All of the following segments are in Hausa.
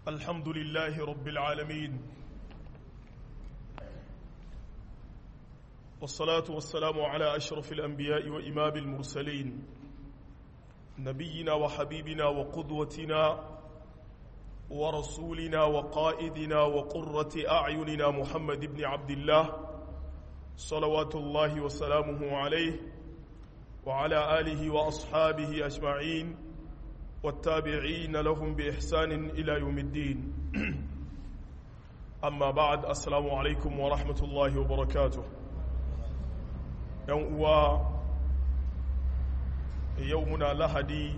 الحمد لله رب العالمين والصلاة والسلام على أشرف الأنبياء وإمام المرسلين نبينا وحبيبنا وقدوتنا ورسولنا وقائدنا وقرة أعيننا محمد بن عبد الله صلوات الله وسلامه عليه وعلى آله وأصحابه أجمعين والتابعين لهم بإحسان إلى يوم الدين أما بعد السلام عليكم ورحمة الله وبركاته يوم يومنا لهدي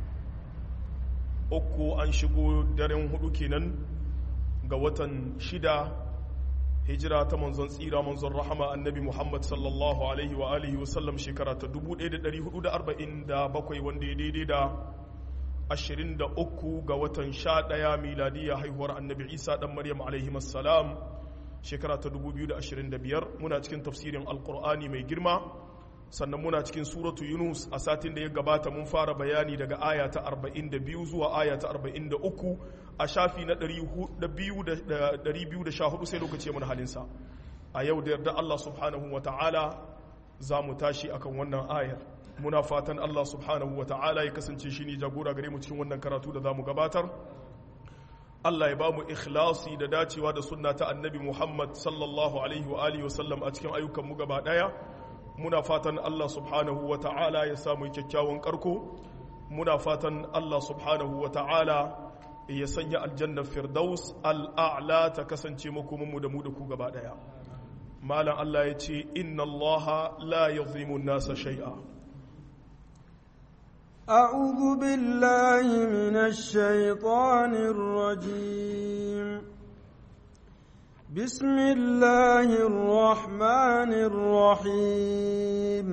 uku an shigo daren hudu kenan ga watan shida hijira ta manzon tsira manzon rahama annabi muhammad sallallahu alaihi wa alihi wasallam shekara ta 1447 wanda ya daidai da 23 ga watan 11 miladiya haihuwar annabi isa dan maryam alaihi salam shekara ta 2025 muna cikin tafsirin alkur'ani mai girma sannan muna cikin suratu yunus a satin da ya gabata mun fara bayani daga aya ta 42 zuwa aya ta 43 a shafi na 214 sai lokaci mun halinsa a yau da yarda Allah subhanahu wa ta'ala za mu tashi akan wannan ayar muna fatan Allah subhanahu wa ta'ala ya kasance shi ne jagora gare mu cikin wannan karatu da za mu gabatar Allah ya ba mu ikhlasi da dacewa da sunna ta annabi Muhammad sallallahu alaihi wa alihi wa sallam a cikin ayyukan mu gaba daya muna fatan Allah subhanahu wa ta'ala ya samu kyakkyawan karko muna fatan Allah subhanahu wa ta'ala ya sanya aljanna firdaus al'a'la ta kasance makomanmu da mu da ku gaba daya malam Allah ya ce inna Allah la yadhimu nasa shay'a أعوذ بالله من الشيطان الرجيم بسم الله الرحمن الرحيم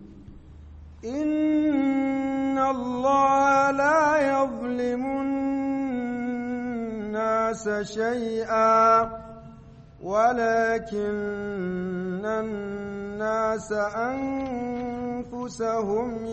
إن الله لا يظلم الناس شيئا ولكن الناس أنفسهم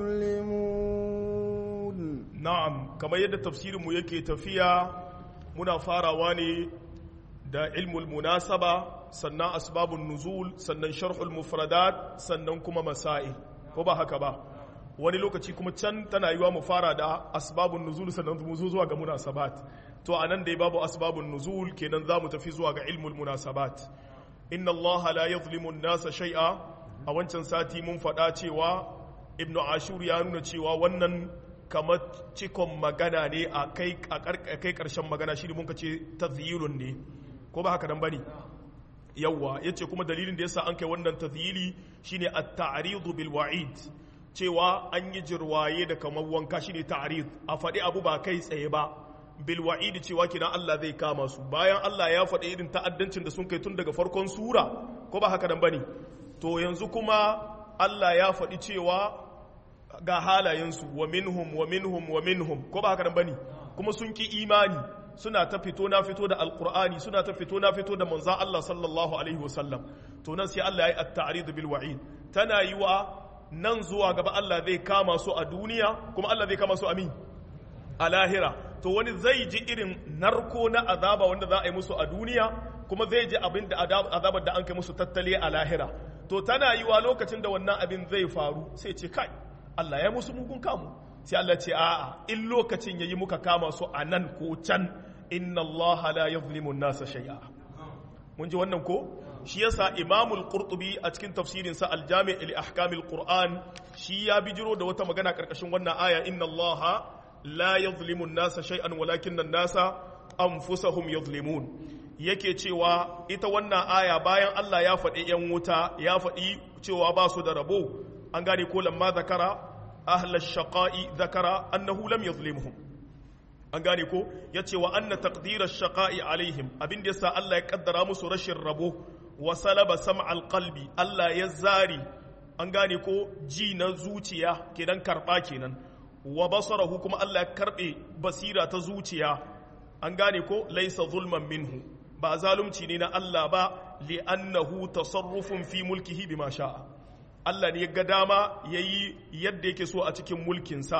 يظلمون نعم كما يد تفسير ميكي تفيا منا فارواني da ilmul munasaba sannan asbabun nuzul sannan sharhul mufradat sannan kuma masail ko ba haka ba wani lokaci kuma can tana yiwa mu fara da asbabun nuzul sannan mu zo zuwa ga munasabat to anan dai babu asbabun nuzul kenan zamu tafi zuwa ga ilmul munasabat inna Allah la yadhlimu an-nasa shay'a a wancan sati mun faɗa cewa ibnu ashur ya nuna cewa wannan kamar cikon magana ne a kai ƙarshen magana shi ne mun ka ce tazyilun ne ko ba haka nan bane yawa yace kuma dalilin da yasa an kai wannan tazyili shine at-ta'rid bil wa'id cewa an yi jirwaye da kamar wanka shine ta'rid a faɗi abu ba kai tsaye ba bil wa'id cewa kina Allah zai kama su bayan Allah ya faɗi irin ta'addancin da sun kai tun daga farkon sura ko ba haka nan bane to yanzu kuma Allah ya faɗi cewa ga halayensu wa minhum wa minhum wa minhum ko ba haka nan bane kuma sun ki imani suna ta fito na fito da alkur'ani suna ta fito na fito da manzan Allah sallallahu alaihi wasallam to nan sai Allah ya yi at-ta'rid bil wa'id tana yi wa nan zuwa gaba Allah zai kama su a duniya kuma Allah zai kama su a min a lahira to wani zai ji irin narko na azaba wanda za a yi musu a duniya kuma zai ji abin da azabar da an kai musu tattale a lahira to tana yi wa lokacin da wannan abin zai faru sai ce kai Allah ya musu mugun kamu sai Allah ce a'a in lokacin yayi muka kama su a nan ko can inna Allah la yuzlimu nasa shay'a mun ji wannan ko shi yasa Imam al-Qurtubi a cikin tafsirin sa al-Jami' li ahkam al-Qur'an shi ya bijiro da wata magana karkashin wannan aya inna Allah la yuzlimu nasa shay'an walakinna an-nasa anfusahum yuzlimun yake cewa ita wannan aya bayan Allah ya faɗi yan wuta ya faɗi cewa ba su da rabo an gane ko lamma zakara ahlash shaqa'i zakara annahu lam yuzlimhum an gane ko ya ce wa anna taqdira shaqa'i alaihim abin da yasa Allah ya kaddara musu rashin rabo wa salaba sam'al qalbi Allah ya zari an gane ko ji na zuciya kenan karba kenan wa basarahu kuma Allah ya karbe basira ta zuciya an gane ko laisa zulman minhu ba zalunci ne na Allah ba li'annahu tasarrufun fi mulkihi bima sha'a Allah ne ya ga dama yayi yadda yake so a cikin mulkinsa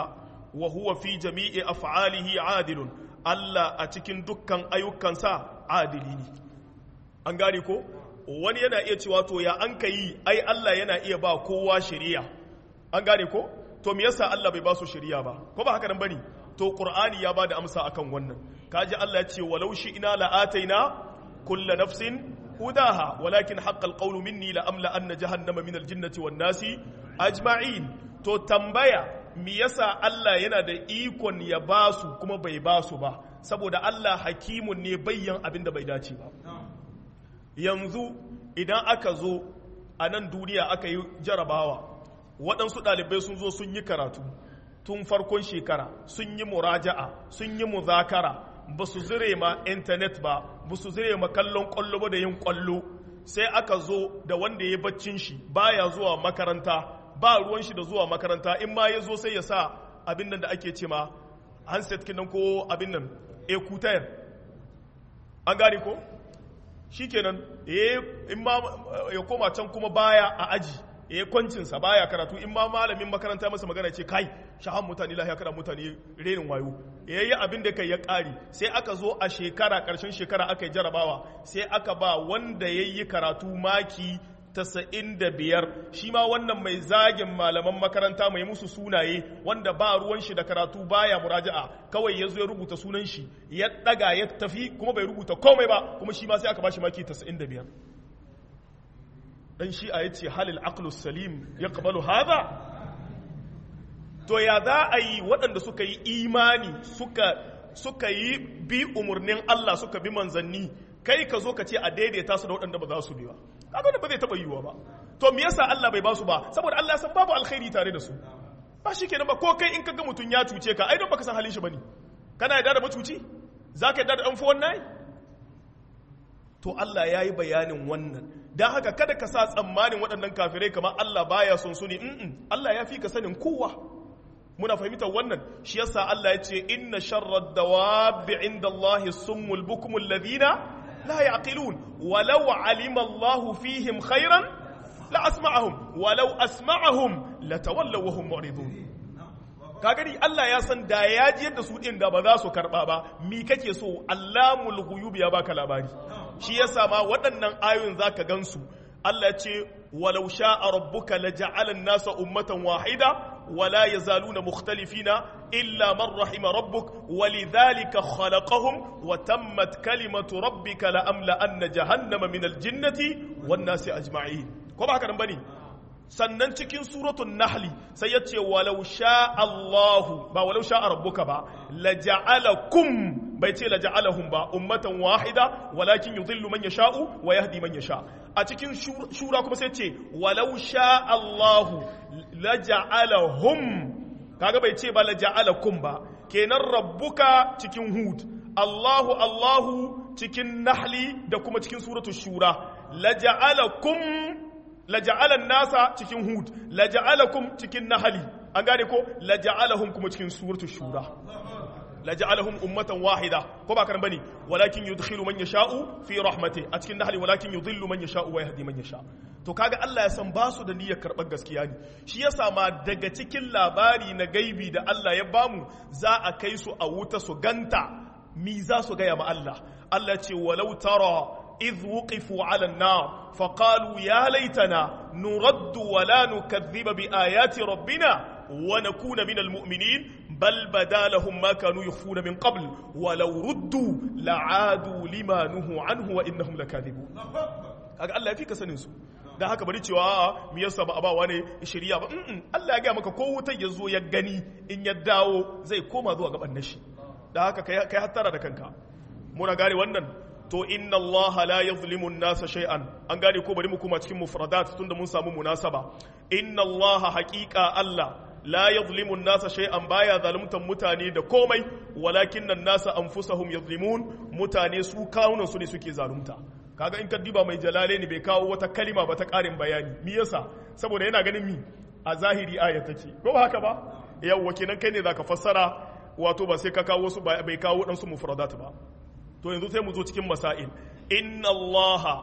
wa huwa fi jami'i af'alihi adilun Allah a cikin dukkan ayyukansa adili ne an gane ko wani yana iya cewa to ya an yi ai Allah yana iya ba kowa shari'a an gane ko to me yasa Allah bai ba su shari'a ba ko ba haka nan bane to qur'ani ya bada amsa akan wannan kaji Allah ya ce walau shi ina la'ataina kullu nafsin hudaha walakin haqqal qawlu minni la amla anna jahannama minal jinnati wan nasi ajma'in to tambaya me yasa Allah yana da ikon ya basu kuma bai basu ba saboda Allah hakimun ne bayyan abin da bai dace ba yanzu idan aka zo a nan duniya aka yi jarabawa waɗansu ɗalibai sun zo sun yi karatu tun farkon shekara sun yi muraja'a sun yi muzakara ba su zire ma intanet ba ba su zire ma kallon ƙwallo ba da yin ƙwallo sai aka zo da wanda ya baccin shi baya zuwa makaranta ba ruwan shi da zuwa makaranta in ma ya zo sai ya sa abin nan da ake ce ma handset kinan ko abin nan ekutayar an gane ko shi kenan in ma ya koma can kuma baya a aji ya kwancinsa baya karatu in ma malamin makaranta masa magana ce kai shahan mutane lahiya kada mutane renin wayo ya yi abin da kai ya ƙari sai aka zo a shekara ƙarshen shekara aka yi jarabawa sai aka ba wanda ya yi karatu maki tasa'in da biyar shi ma wannan mai zagin malaman makaranta mai musu sunaye wanda ba ruwan shi da karatu baya muraja'a kawai ya zo ya rubuta sunan shi ya daga ya tafi kuma bai rubuta komai ba kuma shi ma sai aka bashi maki tasa'in da biyar dan shi a yace halil aqlus salim yaqbalu hadha to ya za a yi waɗanda suka yi imani suka suka yi bi umarnin Allah suka bi manzanni kai ka zo ka ce a daidaita su da waɗanda ba za su bi ba kaga ba zai taɓa yiwuwa ba to me yasa Allah bai ba su ba saboda Allah ya san babu alkhairi tare da su ba shi kenan ba ko kai in ka ga mutum ya cuce ka ai don baka san halin shi bane kana yarda da macuci zaka yarda da dan fuwan nayi to Allah ya yi bayanin wannan don haka kada ka sa tsammanin waɗannan kafirai kamar Allah baya son su ne Allah ya fi ka sanin kowa muna fahimtar wannan shi yasa Allah ya ce inna sharrad dawabi inda Allah summul bukumul ladina لا يعقلون ولو علم الله فيهم خيرا لأسمعهم ولو أسمعهم لتولوا وهم معرضون kagani Allah ya san da ya ji yadda su din da ba za su karba ba mi kake so Allamul ghuyub ya baka labari shi yasa ma waɗannan ayoyin zaka gansu Allah ya ce walau sha'a rabbuka laja'ala an-nasa ummatan wahida ولا يزالون مختلفين إلا من رحم ربك ولذلك خلقهم وتمت كلمة ربك لأملأن جهنم من الجنة والناس أجمعين كما هكذا بني sannan cikin suratun nahli sai ya ce walau sha Allahu ba walau sha rabbuka ba la ja'alakum bai ce la ja'alahum ba ummatan wahida walakin yudhillu man yasha'u wa yahdi man yasha a cikin shura kuma sai ce walau sha Allahu la ja'alahum kaga bai ce ba la ja'alakum ba kenan rabbuka cikin hud Allahu Allahu cikin nahli da kuma cikin suratul shura la ja'alakum laja'alan nasa cikin hud laja'alakum cikin nahali an gane ko laja'alahum kuma cikin suratu shura laja'alahum ummatan wahida ko ba karan bane walakin yudkhilu man yasha'u fi rahmati a cikin nahali walakin yudhillu man yasha'u wa yahdi man yasha to kaga Allah ya san ba su da niyyar karɓar gaskiya ne shi yasa ma daga cikin labari na gaibi da Allah ya bamu za a kai su a wuta su ganta mi za su gaya ma Allah Allah ce walau tara إذ وقفوا على النار فقالوا يا ليتنا نرد ولا نكذب بآيات ربنا ونكون من المؤمنين بل بدا لهم ما كانوا يخفون من قبل ولو ردوا لعادوا لما نهوا عنه وإنهم لكاذبون kaga Allah ya fi ka sanin su da haka bari cewa me yasa ba abawa ne shari'a ba Allah ya ga maka ko wutar ya zo ya gani in ya dawo zai koma zuwa gaban nashi da haka kai hattara da kanka muna gane wannan to inna Allah la yuzlimu an-nasa shay'an an gane ko bari mu kuma cikin mufradat tunda mun samu munasaba inna Allah haqiqa Allah la yuzlimu an-nasa shay'an baya zaluntan mutane da komai walakin an-nasa anfusahum yuzlimun mutane su kawunan su ne suke zalunta kaga in ka diba mai jalale ne bai kawo wata kalima ba ta karin bayani me yasa saboda yana ganin mi a zahiri aya take ko ba haka ba yawwa kenan kai ne zaka fassara wato ba sai ka kawo su bai kawo dan su mufradat ba to yanzu sai mu zo cikin masail inna Allah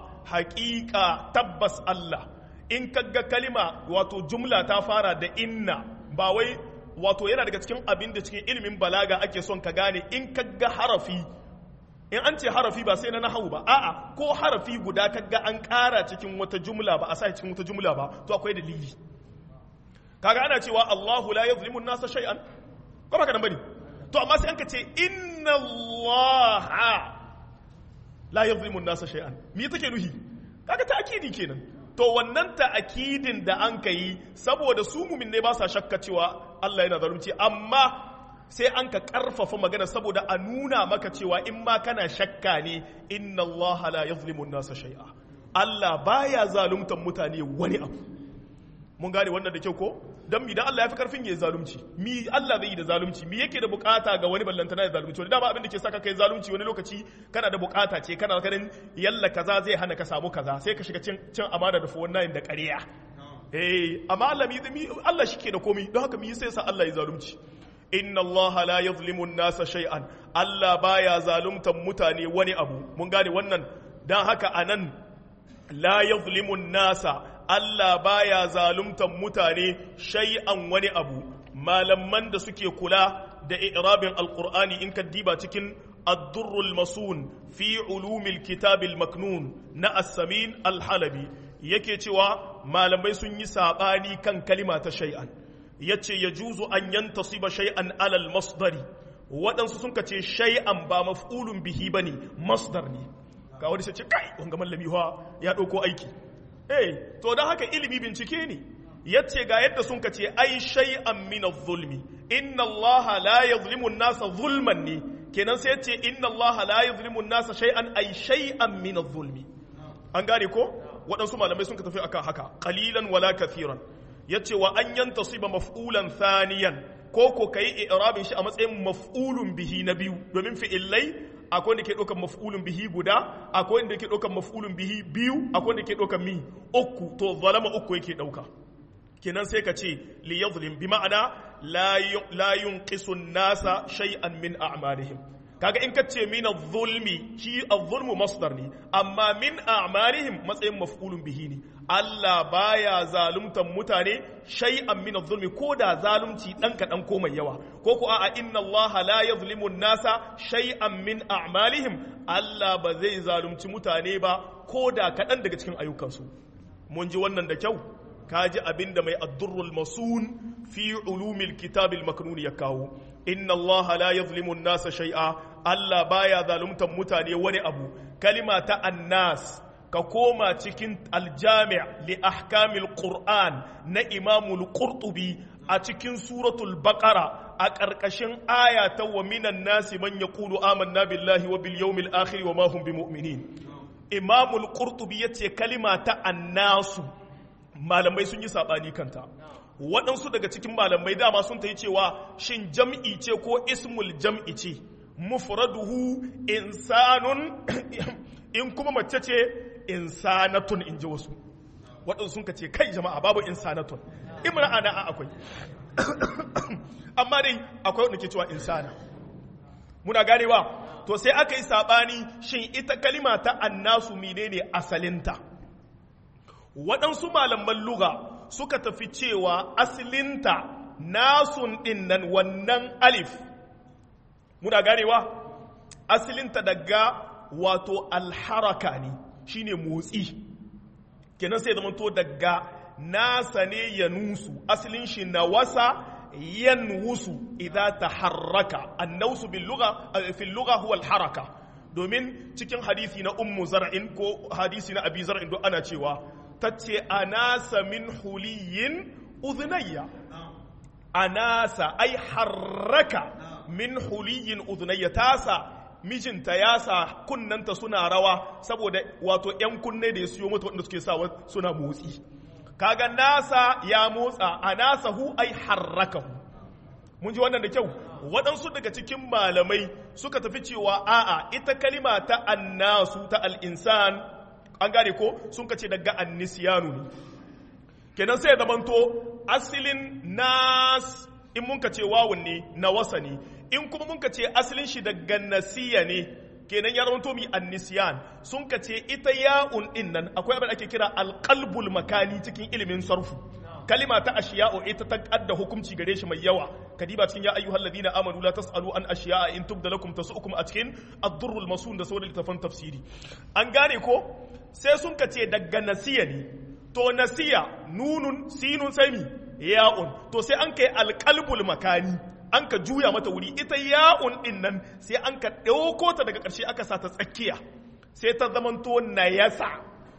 haƙiƙa tabbas Allah in kaga kalima wato jumla ta fara da inna ba wai wato yana daga cikin abin da cikin ilimin balaga ake son ka gane in ka ga harafi in an ce harafi ba sai na nahawu ba a'a ko harafi guda ka ga an ƙara cikin wata jumla ba a sa cikin wata jumla ba to akwai dalili kaga ana cewa Allahu la yuzlimu an-nasa shay'an ko baka nan bane to amma sai an ka ce inna Allah la yuzlimu an-nasa shay'an me take nuhi kaga ta'kidi kenan to wannan ta'akidin da an kai saboda su mumin ne ba sa shakka cewa Allah yana zalunci amma sai an ka karfafa magana saboda a nuna maka cewa in ma kana shakka ne inna Allah la yuzlimu an-nasa shay'a Allah baya zaluntan mutane wani abu mun gane wannan da kyau ko dan mi dan Allah ya fi karfin ya zalunci mi Allah zai yi da zalunci mi yake da bukata ga wani ballantana ya zalunci wani dama abin da ke saka kai zalunci wani lokaci kana da bukata ce kana ganin yalla kaza zai hana ka samu kaza sai ka shiga cin cin amana da fuwan nayin da ƙarya eh amma Allah mi Allah shike da komai don haka mi sai sa Allah ya zalunci inna Allah la yuzlimu an-nasa shay'an Allah baya zaluntan mutane wani abu mun gane wannan dan haka anan la yuzlimu an-nasa Allah baya zaluntan mutane shay'an wani abu malaman da suke kula da i'rabin alqur'ani in ka diba cikin ad-durrul masun fi ulumil kitabil maknun na as-samin al-halabi yake cewa malamai sun yi sabani kan kalima ta shay'an yace yajuzu an yantasiba shay'an alal masdari waɗansu sun ce shay'an ba maf'ulun bihi bane masdar ne ga wani sai ce kai wanga mallami ya ɗauko aiki eh to don haka ilimi bincike ne yace ga yadda sun kace ai shay'an min adh-zulmi inna allaha la yuzlimu an-nasa zulman ne kenan sai yace inna allaha la yuzlimu an-nasa shay'an ai shay'an min adh-zulmi an gane ko waɗansu malamai sun ka tafi akan haka qalilan wala kathiran yace wa an yantasiba maf'ulan thaniyan ko ko kai i'rabin shi a matsayin maf'ulun bihi na biyu domin fi'illai akwai wanda ke ɗaukar maf'ulun bihi guda akwai wanda ke ɗaukar maf'ulun bihi biyu akwai wanda ke ɗaukar mi uku to zalama uku yake ɗauka kenan sai ka ce li yadhlim bi ma'ana la yunqisu nasa shay'an min a'malihim kaga in ka ce min adh-zulmi shi adh-zulmu masdar ne amma min a'malihim matsayin maf'ulun bihi ne Allah baya zaluntan mutane shay'an min adh-zulmi ko da zalunci dan kaɗan ko mai yawa ko ko a'a inna Allah la yuzlimu nasa shay'an min a'malihim Allah ba zai zalunci mutane ba ko da kaɗan daga cikin ayyukansu mun ji wannan da kyau kaji abinda mai ad-durrul masun fi ulumil kitabil maknun ya kawo inna Allah la yuzlimu nasa shay'a Allah baya zaluntan mutane wani abu kalima ta annas ka koma cikin aljami' li ahkamil qur'an na imamul qurtubi a cikin suratul baqara a ƙarƙashin aya ta wa minan nasi man yaqulu amanna billahi wa bil yawmil akhir wa ma hum bimu'minin imamul qurtubi yace kalima ta annasu malamai sun yi sabani kanta waɗansu daga cikin malamai dama sun ta yi cewa shin jam'i ce ko ismul jam'i ce mufraduhu insanun in kuma mace ce insanatun in ji wasu waɗansu sun ka ce kai jama'a babu insanatun imra'a na akwai amma dai akwai wanda ke cewa insana muna ganewa to sai aka yi saɓani shin ita kalima ta annasu menene asalinta waɗansu malaman luga suka tafi cewa asalinta nasun ɗin nan wannan alif muna ganewa asalinta daga wato alharaka ne shine motsi kenan sai zama to daga nasa ne ya nusu asalin shi na wasa yanwusu idza taharraka annausu bil lugha fil lugha huwa al haraka domin cikin hadisi na ummu zar'in ko hadisi na abi zar'in duk ana cewa tace anasa min huliyin udhnayya anasa ai harraka min huliyin udhnayya tasa mijinta ya sa kunnanta suna rawa saboda wato ‘yan kunne da ya siyo mata waɗanda suke sawa suna motsi kaga nasa ya motsa a nasa hu ai harraka hu mun ji wannan da kyau waɗansu daga cikin malamai suka tafi cewa a'a ita kalima ta annasu ta al'insan an gane ko sun kace daga annisiyanu ne kenan sai ya zamanto asilin nas in mun ka ce wawun ne na wasa ne in kuma mun ka ce asalin shi daga nasiya ne kenan ya zama mi annisiyan sun ka ce ita ya'un din nan akwai abin da ake kira alqalbul makani cikin ilimin sarfu kalima ta ashiya'u ita ta kadda hukunci gare shi mai yawa kadiba cikin ya ayyuhal ladina amanu la tasalu an ashiya'a in tubda lakum tasukum a cikin ad-durrul masun da sauran littafan tafsiri an gane ko sai sun kace daga nasiya ne to nasiya nunun sinun sai mi ya'un to sai an kai alqalbul makani an ka juya mata wuri ita ya'un din nan sai an ka dauko ta daga ƙarshe aka sa ta tsakiya sai ta zamanto nayasa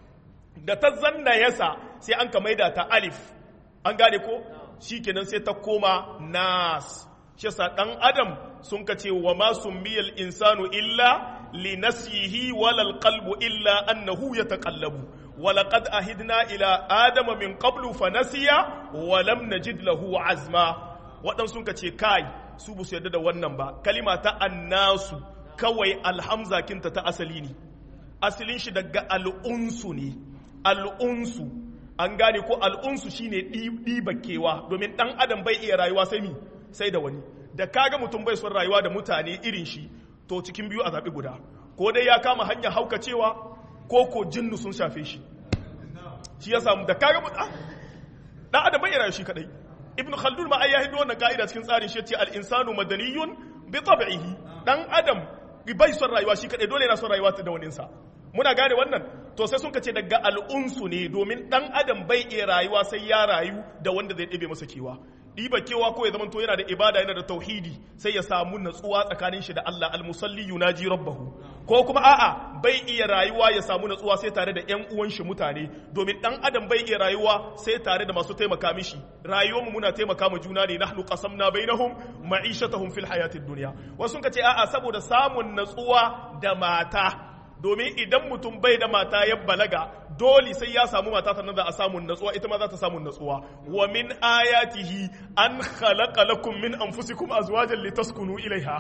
da ta zanna yasa sai an ka maida ta alif an gane ko shikenan sai ta koma nas shi sa dan adam sun ka ce wa ma summiyal insanu illa li nasihi wal qalbu illa annahu yataqallabu ولقد أهدنا إلى آدم من قبل فنسي ولم نجد له عزما waɗansu sun ce kai su bu su yarda da wannan ba kalima ta annasu kawai alhamza kinta ta asali ne asalin shi daga al'unsu ne al'unsu an gane ko al'unsu shine ɗibakewa domin ɗan adam bai iya rayuwa sai mi sai da wani da kaga mutum bai son rayuwa da mutane irin shi to cikin biyu a zaɓi guda ko dai ya kama hanyar haukacewa ko ko jinnu sun shafe shi shi ya samu da kaga mutum ɗan adam bai iya rayuwa shi kadai ibn khaldun ma ai ya hido wannan ka'ida cikin tsarin shi ce al insanu madaniyun bi tab'ihi dan adam bai son rayuwa shi kadai dole yana son rayuwa da wani sa muna gane wannan to sai sun ce daga al'unsu ne domin dan adam bai iya rayuwa sai ya rayu da wanda zai ɗebe masa kewa ɗiba kewa ko ya zama to yana da ibada yana da tauhidi sai ya samu natsuwa tsakanin shi da Allah almusalli yunaji rabbahu ko kuma a'a bai iya rayuwa ya samu natsuwa sai tare da ƴan uwan shi mutane domin dan adam bai iya rayuwa sai tare da masu taimaka mishi rayuwar mu muna taimaka ma juna ne nahnu qasamna bainahum ma'ishatahum fil hayatid dunya wasu sun ce a'a saboda samun natsuwa da mata domin idan mutum bai da mata ya balaga dole sai ya samu mata sannan za a samu natsuwa ita ma za ta samu natsuwa wa min ayatihi an khalaqa lakum min anfusikum azwajan litaskunu ilaiha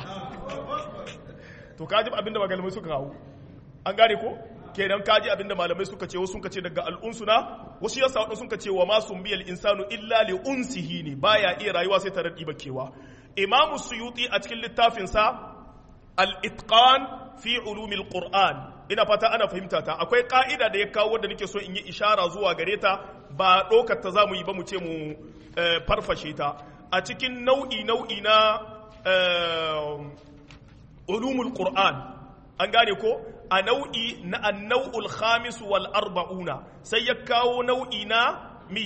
to kaji abinda malamai suka kawo an gane ko kenan kaji abinda malamai suka ce wasu suka ce daga al'unsuna wasu yasa wadansu suka ce wa ma sumbiyal insanu illa li unsihi ne baya iya rayuwa sai tare da kewa imamu suyuti a cikin littafinsa al-itqan fi ulumil qur'an ina fata ana fahimta ta akwai ka'ida da ya kawo wanda nake so in yi ishara zuwa gare ta ba ɗaukar ta zamu yi ba mu ce mu farfashe ta a cikin nau'i nau'i na ulumul qur'an an gane ko a nau'i na annau'ul khamis wal arba'una sai ya kawo nau'i na mi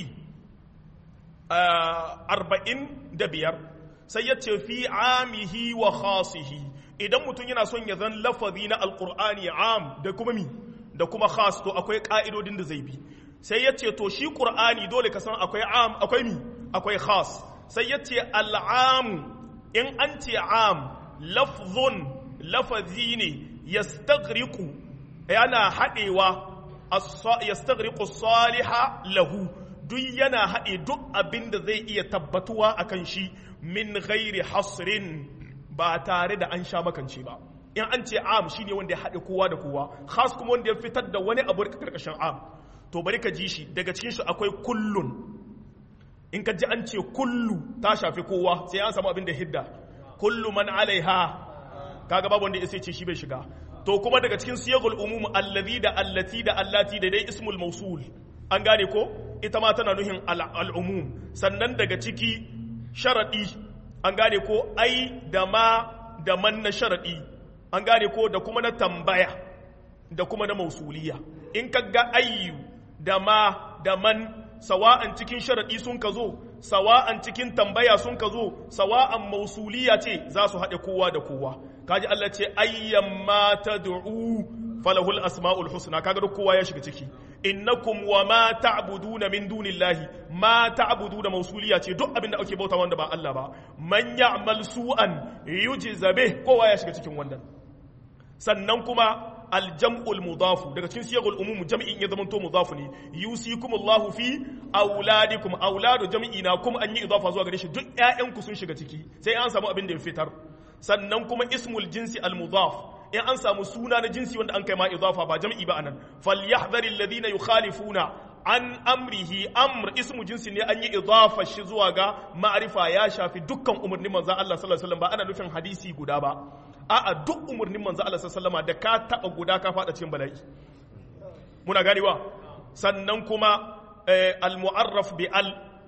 arba'in da biyar sai ya ce fi amihi wa khasihi idan mutum yana son ya zan lafazi na alkur'ani am da kuma mi da kuma khas to akwai ka'idodin da zai bi sai ya ce to shi qur'ani dole ka san akwai am akwai mi akwai khas sai ya ce al'am in an ce am lafzun lafazi ne yastaghriqu yana haɗewa yastaghriqu saliha lahu duk yana haɗe duk abin da zai iya tabbatuwa akan shi min ghairi hasrin ba tare da an sha makance ba in an ce am shine wanda ya haɗe kowa da kowa khas kuma wanda ya fitar da wani abu daga karkashin am to bari ka ji shi daga cikin shi akwai kullun in ka ji an ce kullu ta shafi kowa sai an samu abin da hidda kullu man alaiha kaga babu wanda ya ce shi bai shiga to kuma daga cikin siyagul umum allazi da allati da allati da dai ismul mausul an gane ko ita ma tana nuhin al'umum sannan daga ciki sharadi an gane ko ai da ma da man na sharaɗi an gane ko da kuma na tambaya da kuma na mausuliya in ka ga ayyu da ma da man sawa'an cikin sharaɗi sun ka zo sawa'an cikin tambaya sun ka zo sawa'an mausuliya ce za su haɗe kowa da kowa kaji Allah ce ayyan ma tad'u falahul asma'ul husna kaga duk kowa ya shiga ciki innakum wa ma ta'buduna min dunillahi ma ta'buduna mausuliya ce duk abinda ake bauta wanda ba Allah ba man ya'mal su'an yujza bih kowa ya shiga cikin wannan sannan kuma aljam'ul mudafu daga cikin siyagul umum jam'in ya zamanto mudafu ne yusikumullahu fi auladikum auladu jam'i na kuma an yi idafa zuwa gare shi duk ƴaƴanku sun shiga ciki sai an samu abin da ya fitar sannan kuma ismul jinsi al mudaf in an samu suna na jinsi wanda an kai ma idafa ba jam'i ba anan falyahdhar alladhina yukhalifuna an amrihi amr ismu jinsi ne an yi idafa shi zuwa ga ma'rifa ya shafi dukkan umarnin manzon Allah sallallahu alaihi wasallam ba ana nufin hadisi guda ba a'a duk umarnin manzon Allah sallallahu alaihi wasallam da ka taba guda ka fada cikin bala'i muna ganewa sannan kuma al mu'arraf bi al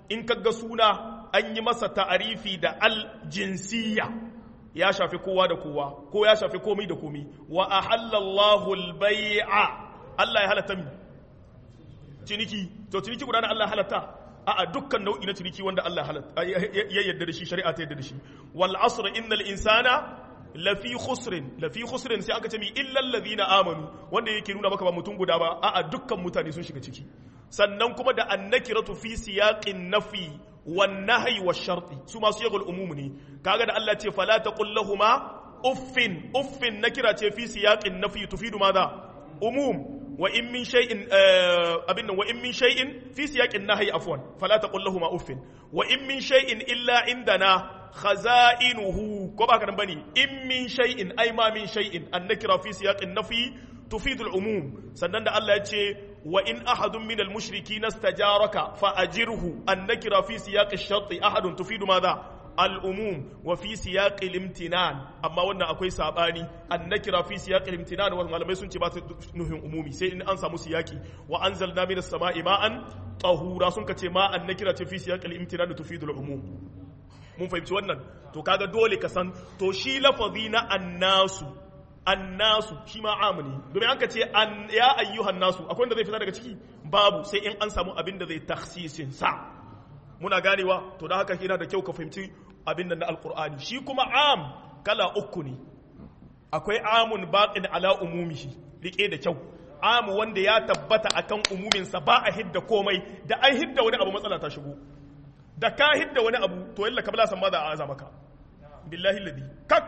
in kaga suna an yi masa ta'arifi da al-jinsiyya ya shafi kowa da kowa ko ya shafi komai da komai wa ahallallahu al-bai'a Allah ya halatta mi ciniki to ciniki guda na Allah halatta a'a dukkan nau'i na ciniki wanda Allah halatta ya yarda da shi shari'a ta yarda da shi wal asr innal insana lafi khusrin lafi khusrin sai aka ce mi illal ladina amanu wanda yake nuna maka ba mutum guda ba a'a dukkan mutane sun shiga ciki sannan kuma da annakiratu fi siyaqin nafi wan nahyi wash sharti su ma siyaqul umum ne kaga da Allah ce fala taqul lahumu uffin uffin nakira ce fi siyaqin nafi tufidu madha umum wa in min shay'in abin wa in min shay'in fi siyaqin nahyi afwan fala taqul lahumu uffin wa in min shay'in illa indana khaza'inuhu ko ba ka nan bane in min shay'in ay ma min shay'in annakira fi siyaqin nafi tufidu al-umum sannan da Allah ya ce wa in ahadun min al-mushrikeena istajaraka fa ajirhu annakira fi siyaqi ash-shart ahadun tufidu madha al-umum wa fi siyaqi al-imtinan amma wannan akwai sabani annakira fi siyaqi al-imtinan wa malamai sun ce ba ta nuhin umumi sai in an samu siyaki wa anzalna minas sama'i ma'an tahura sun ka ce ma annakira ce fi siyaqi al-imtinan tufidu al-umum mun fahimci wannan to kaga dole ka san to shi lafazi na annasu annasu shi ma amuni domin an ka ce ya ayyuhan nasu akwai wanda zai fita daga ciki babu sai in an samu abin da zai taksisin sa muna ganewa to da haka yana da kyau ka fahimci abin da na alkur'ani shi kuma am kala uku ne akwai amun baqin ala umumihi rike da kyau amu wanda ya tabbata akan umuminsa ba a hidda komai da an hidda wani abu matsala ta shigo da ka hidda wani abu to yalla kabla san ma da aza maka billahi ladi kak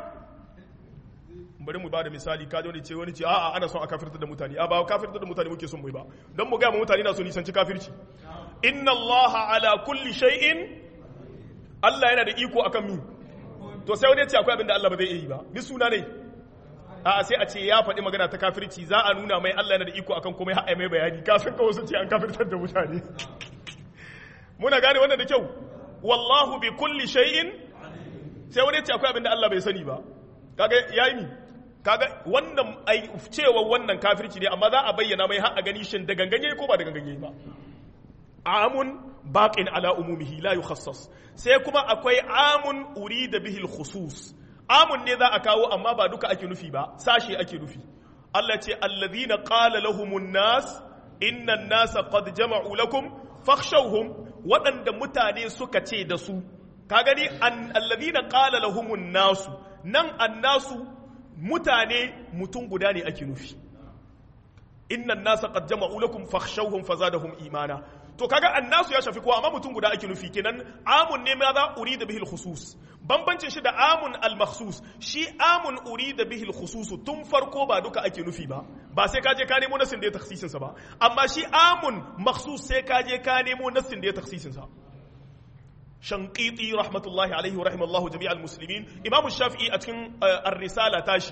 bari mu bada misali ka wani ce wani ce a'a ana son a kafirtar da mutane a ba kafirtar da mutane muke son mu ba don mu ga mu mutane na so nisanci kafirci inna allaha ala kulli shay'in Allah yana da iko akan mi to sai wani ya ce akwai abin da Allah ba zai yi ba bi suna ne a sai a ce ya faɗi magana ta kafirci za a nuna mai Allah yana da iko akan komai har mai bayani kafin kawai su ce an kafirtar da mutane muna gane wannan da kyau wallahu bi kulli shay'in sai wani ce akwai abin da Allah bai sani ba kaga yayi ni kaga wannan ai cewa wannan kafirci ne amma za a bayyana mai har a gani shin da ganganye ko ba da ganganye ba amun baqin ala umumihi la yukhassas sai kuma akwai amun urida bihi al-khusus amun ne za a kawo amma ba duka ake nufi ba sashi ake nufi Allah ce alladhina qala lahumun nas inna an-nasa qad jama'u lakum fakhshawhum waɗanda mutane suka ce da su ka gani alladhina qala lahumun nasu nan annasu mutane mutum guda ne ake nufi innan nasa qad jama'u lakum fakhshawhum fazadahum imana to kaga annasu ya shafi kowa amma mutum guda ake nufi kenan amun ne ma za urida bihi al-khusus bambancin shi da amun al-makhsus shi amun urida bihi al-khusus tun farko ba duka ake nufi ba ba sai ka je ka nemo nasin da ya takhsisin sa ba amma shi amun makhsus sai ka je ka nemo nasin da ya takhsisin sa shanqiti rahmatullahi alaihi wa rahimallahu jami'al muslimin imamu shafi'i a cikin ar-risala tashi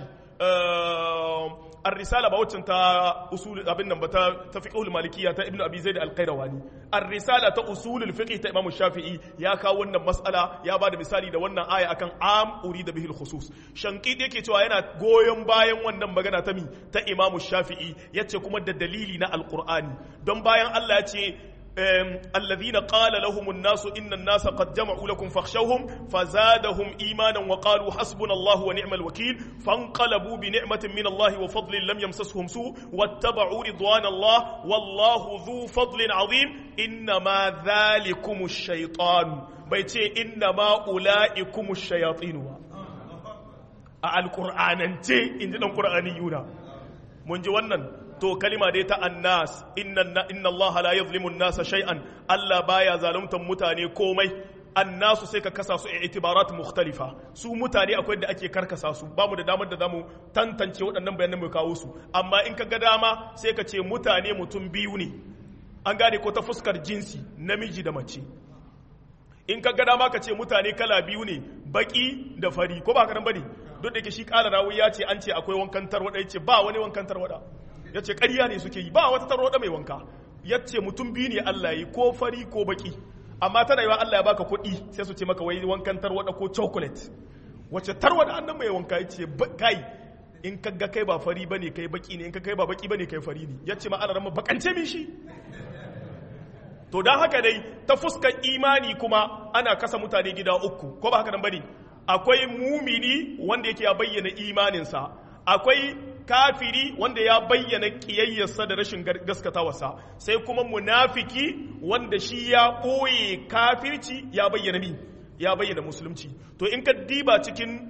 الرسالة بوتن تا أصول أبن نبتا تفقه المالكية تا ابن أبي زيد القيرواني الرسالة تا أصول الفقه تا إمام الشافعي يا كاونا مسألة يا بعد مثالي دا ونا آية أكن عام أريد به الخصوص شنقيت يكي تو أنا goyon bayan wannan magana ta mi ta Imam Shafi'i yace kuma da dalili na Alqur'ani don bayan Allah ya ce الذين قال لهم الناس إن الناس قد جمعوا لكم فاخشوهم فزادهم إيمانا وقالوا حسبنا الله ونعم الوكيل فانقلبوا بنعمة من الله وفضل لم يمسسهم سوء واتبعوا رضوان الله والله ذو فضل عظيم إنما ذلكم الشيطان بيتي إنما أولئكم الشياطين القرآن انت إن القرآنيون من جوانا to kalima dai ta annas inna inna allaha la yuzlimu an-nasa shay'an Allah baya zaluntar mutane komai annasu sai ka kasa su itibarat mukhtalifa su mutane akwai da ake karkasa su ba mu da damar da zamu tantance waɗannan bayanan mu kawo su amma in ka ga dama sai ka ce mutane mutum biyu ne an gane ko ta fuskar jinsi namiji da mace in ka ga dama ka ce mutane kala biyu ne baki da fari ko ba ka nan bane duk da ke shi kala rawi ya ce an ce akwai wankan tarwada ya ce ba wani wankan tarwada ya ce ƙarya ne suke yi ba wata tarwada mai wanka ya ce mutum biyu ne Allah yi ko fari ko baki amma tana yiwa Allah ya baka kuɗi sai su ce maka wai wankan tarwada ko chocolate wacce tarwada annan mai wanka ya ce kai in ka ga kai ba fari bane kai baki ne in ka kai ba baki bane kai fari ne ya ce ma Allah rama bakance min shi to don haka dai ta fuskar imani kuma ana kasa mutane gida uku ko ba haka nan bane akwai mumini wanda yake ya bayyana imaninsa akwai kafiri wanda ya bayyana kiyayyarsa da rashin gaskatawarsa sai kuma munafiki wanda shi ya ɓoye kafirci ya bayyana mi ya bayyana musulunci to in ka diba cikin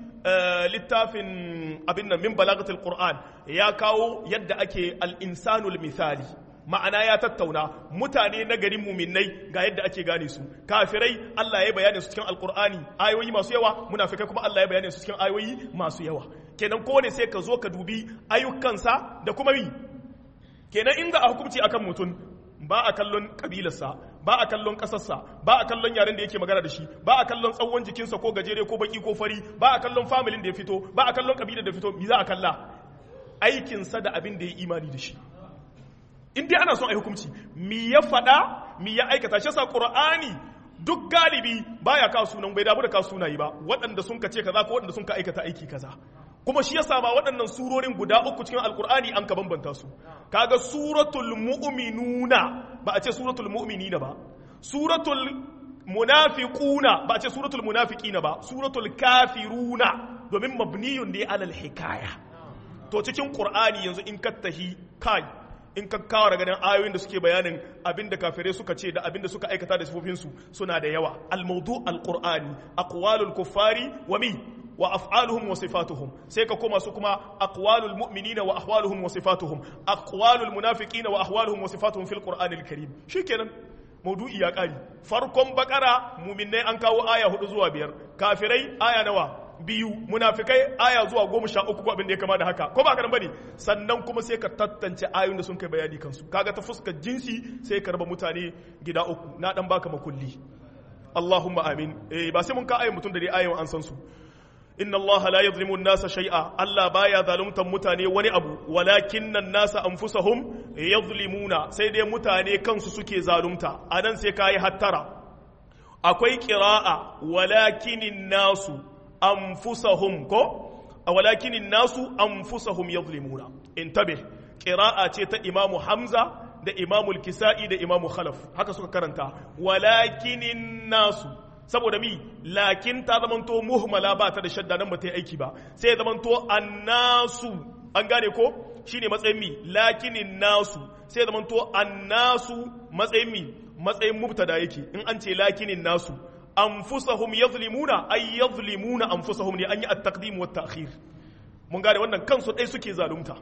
littafin abin nan min balagatul qur'an ya kawo yadda ake al-insanul misali ma'ana ya tattauna mutane na garin muminai ga yadda ake gane su kafirai Allah ya bayyana su cikin alkur'ani ayoyi masu yawa munafikai kuma Allah ya bayyana su cikin ayoyi masu yawa kenan kowane sai ka zo ka dubi ayyukansa da kuma yi kenan inda a hukunci akan mutum ba a kallon kabilarsa ba a kallon kasarsa ba a kallon yaren da yake magana da shi ba a kallon tsawon jikinsa ko gajere ko baki ko fari ba a kallon familin da ya fito ba a kallon kabilar da ya fito me za a kalla aikinsa da abin da ya imani da shi in dai ana son a hukunci mi ya faɗa mi ya aikata shi yasa qur'ani duk galibi baya kawo sunan bai damu da kawo sunayi ba waɗanda sun ka ce kaza ko waɗanda sun ka aikata aiki kaza kuma shi yasa ma waɗannan surorin guda uku cikin alkur'ani an ka bambanta su kaga suratul mu'minuna ba a ce suratul mu'minina ba suratul munafiquna ba a ce suratul munafiqina ba suratul kafiruna domin mabniyun ne alal hikaya to cikin qur'ani yanzu in kattahi kai in ka kawo daga nan ayoyin da suke bayanin abin da kafirai suka ce da abin da suka aikata da sifofinsu suna da yawa al-mawdu al-qur'ani aqwalul kuffari wa mi wa af'aluhum wa sifatuhum sai ka koma su kuma aqwalul mu'minina wa ahwaluhum wa sifatuhum aqwalul munafiqina wa ahwaluhum wa sifatuhum fil qur'anil karim shikenan maudu'i ya kari farkon bakara mu'minai an kawo aya hudu zuwa biyar kafirai aya nawa biyu munafikai aya zuwa goma sha uku ko abin da ya kama da haka ko ba ka bane sannan kuma sai ka tattance ayoyin da sun kai bayani kansu kaga ta fuskar jinsi sai ka raba mutane gida uku na dan baka makulli Allahumma amin eh ba sai mun ka ayin mutum da dai ayoyin an san su inna allaha la yadhlimu an-nasa shay'a Allah baya zaluntan mutane wani abu walakinna an-nasa anfusahum yadhlimuna sai dai mutane kansu suke zalunta anan sai kai hattara akwai qira'a walakinin nasu anfusahum ko walakinin nasu anfusahum yadhlimuna intabih qira'a ce ta imamu hamza da imamu al-kisa'i da imamu khalaf haka suka karanta walakinin nasu saboda mi lakin ta zamanto muhmala ba ta da shadda nan ba ta yi aiki ba sai ya zamanto annasu an gane ko shine matsayin mi lakinin nasu sai ya zamanto annasu matsayin mi matsayin mubtada yake in an ce lakinin nasu anfusahum yazlimuna ay yazlimuna anfusahum ne an yi at-taqdim wa at-ta'khir mun gane wannan kansu dai suke zalunta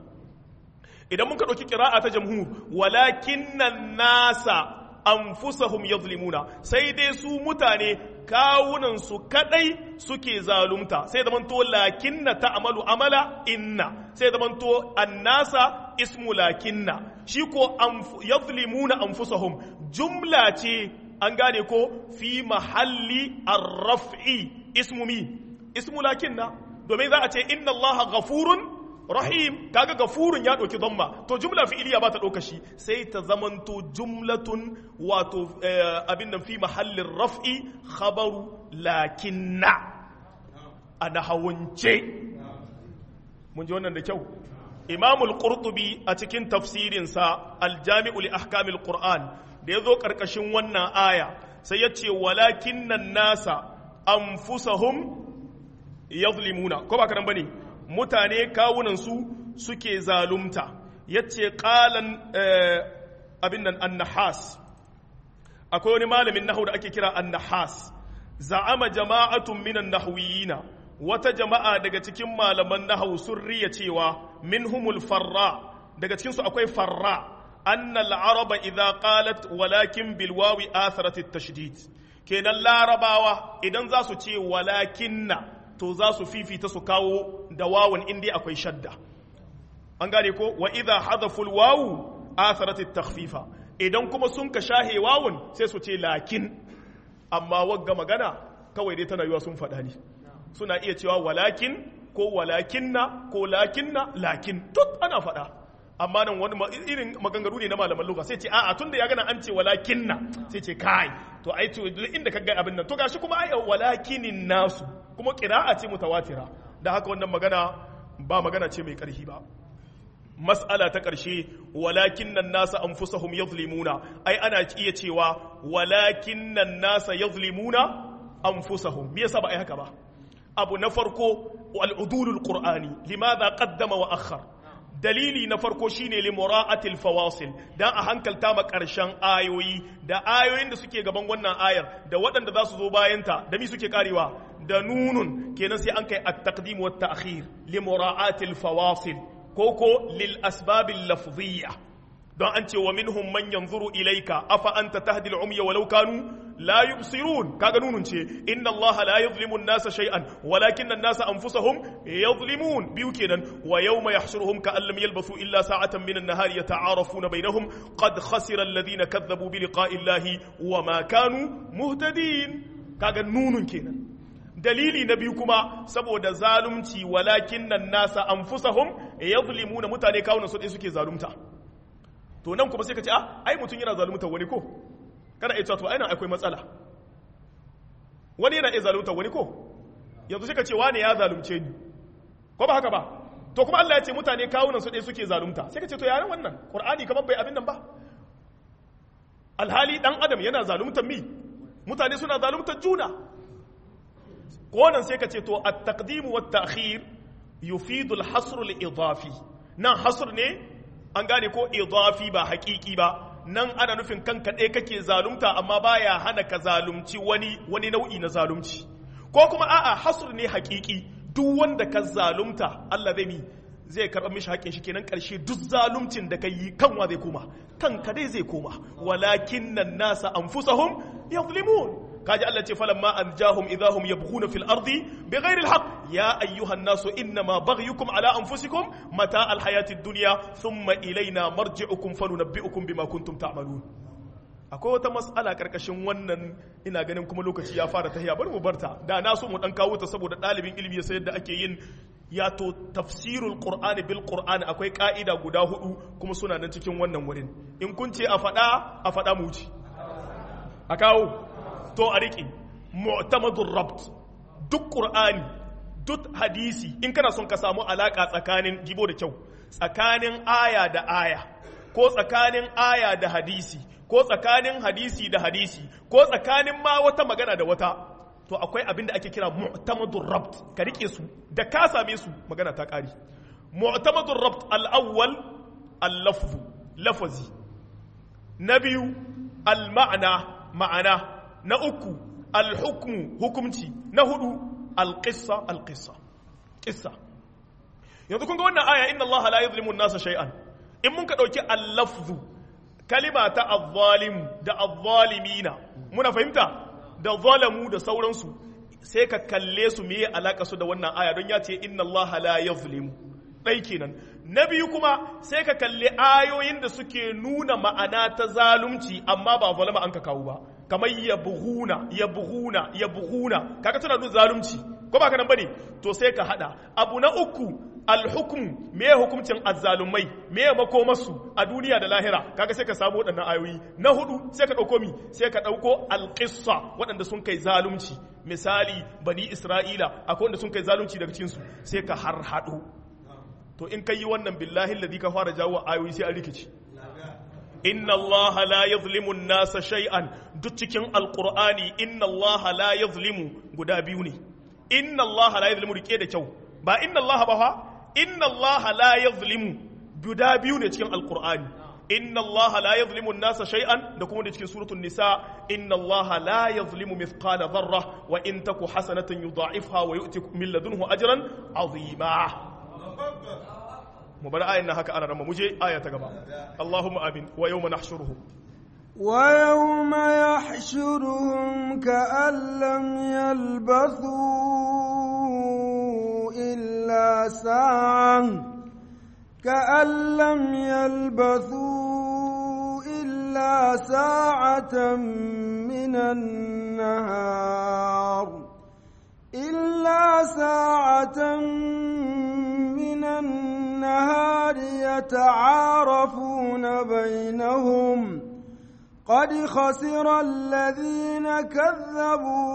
idan mun ka dauki qira'a ta jamhur walakinnan nasa anfusahum yazlimuna sai dai su mutane kawunan su kadai suke zalunta sai zaman to lakinna ta'malu amala inna sai zaman to annasa ismu lakinna shi ko yazlimuna anfusahum jumla ce an gane ko fi mahalli arraf'i ismu mi ismu lakinna domin za a ce inna allaha ghafurun rahim kaga gafurun ya ɗauki zamma to jumla fi'iliya ba ta ɗauka shi sai ta zamanto jumlatun wato abin nan fi mahallin raf'i khabaru lakinna a nahawance mun ji wannan da kyau imamul qurtubi a cikin tafsirinsa aljami'u li ahkamil qur'an da ya zo ƙarƙashin wannan aya sai ya ce walakinnan nasa anfusahum yazlimuna ko ba karan bane mutane kawunansu suke zalumta yace qalan abin nan annahas akwai wani malamin nahu da ake kira annahas za'ama jama'atun minan nahwiyina wata jama'a daga cikin malaman nahawu sun riya cewa minhumul farra daga cikin su akwai farra annal araba idza qalat walakin bil wawi atharat at-tashdid kenan larabawa idan za su ce walakinna to za su fifita su kawo da wawan inda akwai shadda an gane ko wa idha hadaful wawu atharat at-takhfifa idan kuma sun ka shahe wawun sai su ce lakin amma wagga magana kawai dai tana yiwa sun faɗa ne suna iya cewa walakin ko walakinna ko lakinna lakin duk ana faɗa amma nan wani irin maganganu ne na malaman lugha sai ce a'a tunda ya gana an ce walakinna sai ce kai to ai to inda ka ga abin nan to gashi kuma ai walakinin nasu kuma qira'a ce mutawatira da haka wannan magana ba magana ce mai karhi ba mas'ala ta ƙarshe walakin nan nasa anfusahum yadhlimuna ai ana iya cewa walakin nan nasa yadhlimuna anfusahum me yasa ba ai haka ba abu na farko al'udulul qur'ani limadha qaddama wa akhar dalili na farko shine li mura'atil fawasil dan a hankalta ma karshen ayoyi da ayoyin da suke gaban wannan ayar da waɗanda za su zo bayanta da mi suke karewa da nunun kenan sai an kai at-taqdim wa at-ta'khir li mura'atil fawasil koko lil asbabil lafziyya don an ce wa minhum man yanzuru ilayka afa anta tahdi al-umya walau kanu la yubsirun kaga nunun ce inna Allah la yuzlimu an-nasa shay'an walakin an-nasa anfusahum yuzlimun biyu kenan wa yawma yahshuruhum ka'an lam yalbathu illa sa'atan min an-nahari yata'arafuna bainahum qad khasira alladhina kadhabu bi liqa'i Allah wa ma kanu muhtadin kaga nunun kenan dalili na biyu kuma saboda zalunci walakin nan nasa anfusahum yuzlimuna mutane kawunan su suke zalunta to nan kuma sai ka ce ah ai mutum yana zalunta wani ko kana iya to aina akwai matsala wani yana iya zalunta wani ko yanzu sai ka ce wani ya zalunce ni ko ba haka ba to kuma Allah ya ce mutane kawunan su ɗaya suke zalunta sai ka ce to yaran wannan qur'ani kamar bai abin nan ba alhali dan adam yana zaluntar mi mutane suna zaluntar juna ko nan sai ka ce to at-taqdim wa at-ta'khir yufidu al-hasr al-idafi nan hasr ne an gane ko idafi ba haƙiƙi ba nan ana nufin kanka ɗaya kake zalunta amma baya hana ka zalunci wani wani nau'i na zalunci ko kuma a'a hasr ne haƙiƙi duk wanda ka zalunta Allah zai mi zai karɓa mishi haƙin shi kenan ƙarshe duk zaluncin da ka yi kanwa zai koma kanka dai zai koma walakin nan nasa anfusahum yadhlimun kaji Allah ce falamma anjahum idahum yabghuna fil ardi bighairi alhaq ya ayyuhan nasu innama baghyukum ala anfusikum mata alhayati ad-dunya thumma ilayna marji'ukum fanunabbi'ukum bima kuntum ta'malun akwai wata mas'ala karkashin wannan ina ganin kuma lokaci ya fara tahiya bari mu barta da na so mu dan kawo ta saboda dalibin ilimi ya sayar da ake yin ya to tafsirul qur'ani bil qur'ani akwai ka'ida guda hudu kuma suna nan cikin wannan wurin in kun ce a faɗa a faɗa mu wuce a kawo to a riƙe mu'tamadun rabt duk ƙur'ani duk hadisi in kana son ka samu alaƙa tsakanin gibo da kyau tsakanin aya da aya ko tsakanin aya da hadisi ko tsakanin hadisi da hadisi ko tsakanin ma wata magana da wata to akwai abin da ake kira mu'tamadun rabt ka riƙe su da ka same su magana ta ƙari mu'tamadun rabt al-awwal al-lafzu lafazi na biyu al-ma'ana ma'ana na uku alhukmu hukumci na hudu alqissa alqissa qissa yanzu kun ga wannan aya inna allaha la yuzlimu an-nasa shay'an in mun ka dauki al-lafzu kalima ta az-zalim da az-zalimina muna fahimta da zalamu da sauransu sai ka kalle su meye alaka su da wannan aya don ya ce inna allaha la yuzlimu ɗai kenan na biyu kuma sai ka kalli ayoyin da suke nuna ma'ana ta zalunci amma ba zalama an ka kawo ba kamar ya buhuna ya buhuna ya buhuna kaga tana nuna zalunci ko ba kanan bane to sai ka hada abu na uku alhukm me hukuncin azzalumai me makomarsu a duniya da lahira kaga sai ka samu waɗannan ayoyi na hudu sai ka ɗauko mi sai ka ɗauko alƙissa waɗanda sun kai zalunci misali bani isra'ila akwai wanda sun kai zalunci daga cikinsu sai ka har haɗo to in ka yi wannan billahi ladhi ka fara jawo ayoyi sai an rikici inna Allah la yuzlimu nasa shay'an duk cikin alqur'ani inna Allah la yuzlimu guda biyu ne inna Allah la yuzlimu rike da kyau ba inna Allah ba fa inna Allah la yuzlimu guda biyu ne cikin alqur'ani inna Allah la yuzlimu nasa shay'an da kuma da cikin suratul nisa inna Allah la yuzlimu mithqala dharra wa in taku hasanatan yudha'ifha wa yu'ti min ladunhu ajran 'azima mu bar ayin nan haka ana rama muje aya ta gaba Allahumma amin wa yawma nahshuruhum wa yawma yahshuruhum ka'an lam yalbathu illa sa'an ka'an lam yalbathu illa sa'atan minan nahar illa sa'atan minan النهار يتعارفون بينهم قد خسر الذين كذبوا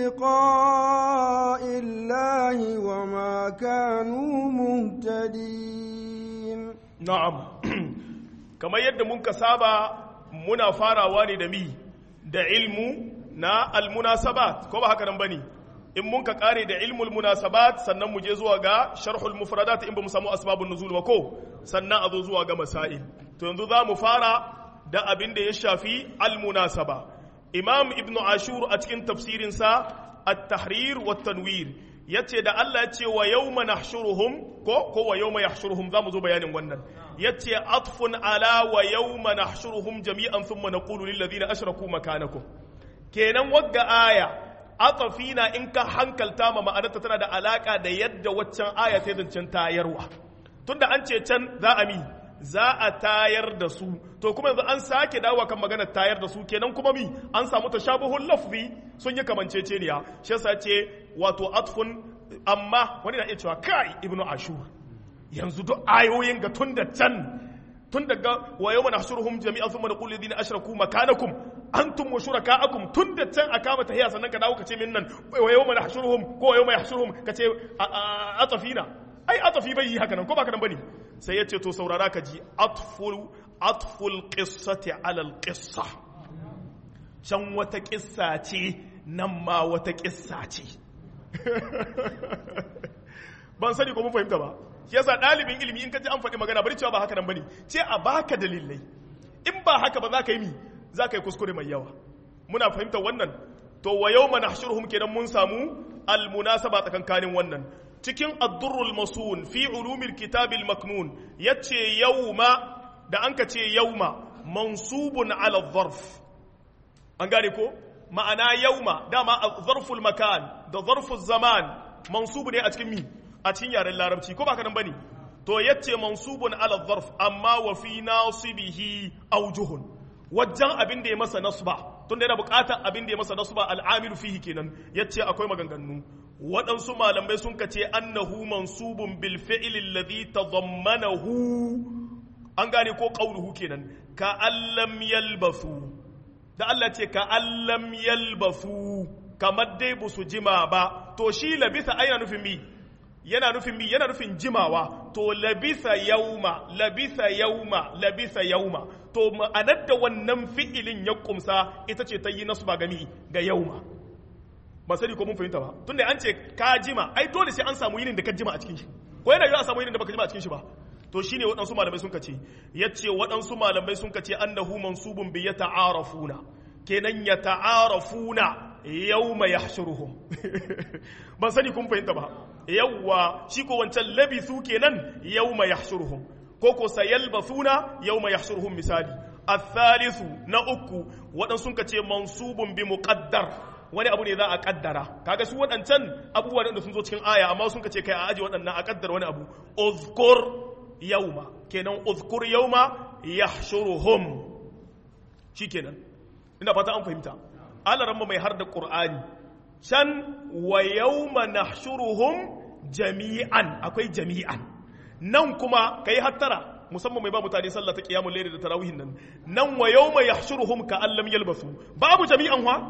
بلقاء الله وما كانوا مهتدين na'am kamar yadda mun ka saba muna farawa ne da mi da ilmu na almunasabat ko ba haka nan bane in mun ka kare da ilmul munasabat sannan mu je zuwa ga sharhul mufradat in ba mu samu asbabun nuzul ba ko sannan a zo zuwa ga masail to yanzu za mu fara da abin da ya shafi almunasaba imam ibn ashur a cikin tafsirinsa at-tahrir wa tanwir yace da Allah ya ce wa yawma nahshuruhum ko ko wa yawma yahshuruhum zamu zo bayanin wannan yace atfun ala wa yawma nahshuruhum jami'an thumma naqulu lil ladina ashraku makanakum kenan wagga aya atafina in ka hankalta ma ma'anarta tana da alaka da yadda waccan aya ta zancen tayarwa tunda an ce can za a mi za a tayar da su to kuma yanzu an sake dawowa kan maganar tayar da su kenan kuma mi an samu tashabuhul lafzi sun yi kamanceceniya shi yasa ce wato atfun amma wani na iya cewa kai ibnu ashur yanzu duk ayoyin ga tun da can tun daga wa yawma nahshuruhum jami'an thumma naqulu lidina ashraku makanakum antum wa shurakaakum tun da can aka mata hiya sannan ka dawo ka ce min nan wa yawma nahshuruhum ko wa yawma yahshuruhum ka ce atafina ai atafi bai yi haka nan ko ba ka nan bane sai ya ce to saurara ka ji atful atful qissati ala al qissa can wata kissa ce nan ma wata kissa ce ban sani ko mun fahimta ba shi yasa ɗalibin ilimi in ka ji an faɗi magana bari cewa ba haka nan bane ce a baka dalilai in ba haka ba za ka yi mi za ka yi kuskure mai yawa muna fahimtar wannan to wa yawma nahshuruhum kenan mun samu al munasaba tsakankanin wannan cikin addurrul masun fi ulumil kitabil maknun yace yauma da an ka ce yauma mansubun ala zarf an gane ko ma'ana yauma dama zarful makan da zarful zaman mansubu ne a cikin mi a cikin yaren larabci ko ba ka nan bane to yace mansubun ala zarf amma wa fi nasibihi aujuhun wajen abin da ya masa nasba tunda yana bukatar abin da ya masa nasba al'amilu fihi kenan yace akwai maganganu waɗansu malamai sun kace annahu mansubun bil fi'l alladhi tadammanahu an gane ko qauluhu kenan ka allam yalbasu da Allah ce ka allam yalbasu kamar dai ba su jima ba to shi labisa ai yana nufin mi yana nufin mi yana nufin jimawa to labisa yauma labisa yauma labisa yauma to ma'anar da wannan fi'ilin ya kumsa ita ce ta yi nasu ba gami ga yauma ba sani ko mun fahimta ba tunda an ce ka jima ai dole sai an samu yinin da ka jima a cikin shi ko yana yiwa a samu yinin da baka jima a cikin shi ba to shine waɗansu malamai sun kace yace waɗansu malamai sun kace annahu mansubun bi yata'arafuna kenan yata'arafuna yawma yahshuruhum ban sani kun fahimta ba yawwa shi ko wancan labithu kenan yawma yahshuruhum ko ko sayalbathuna yawma yahshuruhum misali الثالث na uku waɗansu sun kace mansubun bi muqaddar wani abu ne za a kaddara kaga su waɗancan abubuwa da sun zo cikin aya amma sun kace kai a aji waɗannan a kaddara wani abu uzkur yauma kenan uzkur yauma yahshuruhum shikenan ina fata an fahimta alaramma mai har da qur'ani can wa yauma nahshuruhum jami'an akwai jami'an nan kuma kai hattara musamman mai ba mutane sallah ta qiyamul layl da tarawihin nan nan wa yauma yahshuruhum ka allam yalbasu babu jami'an wa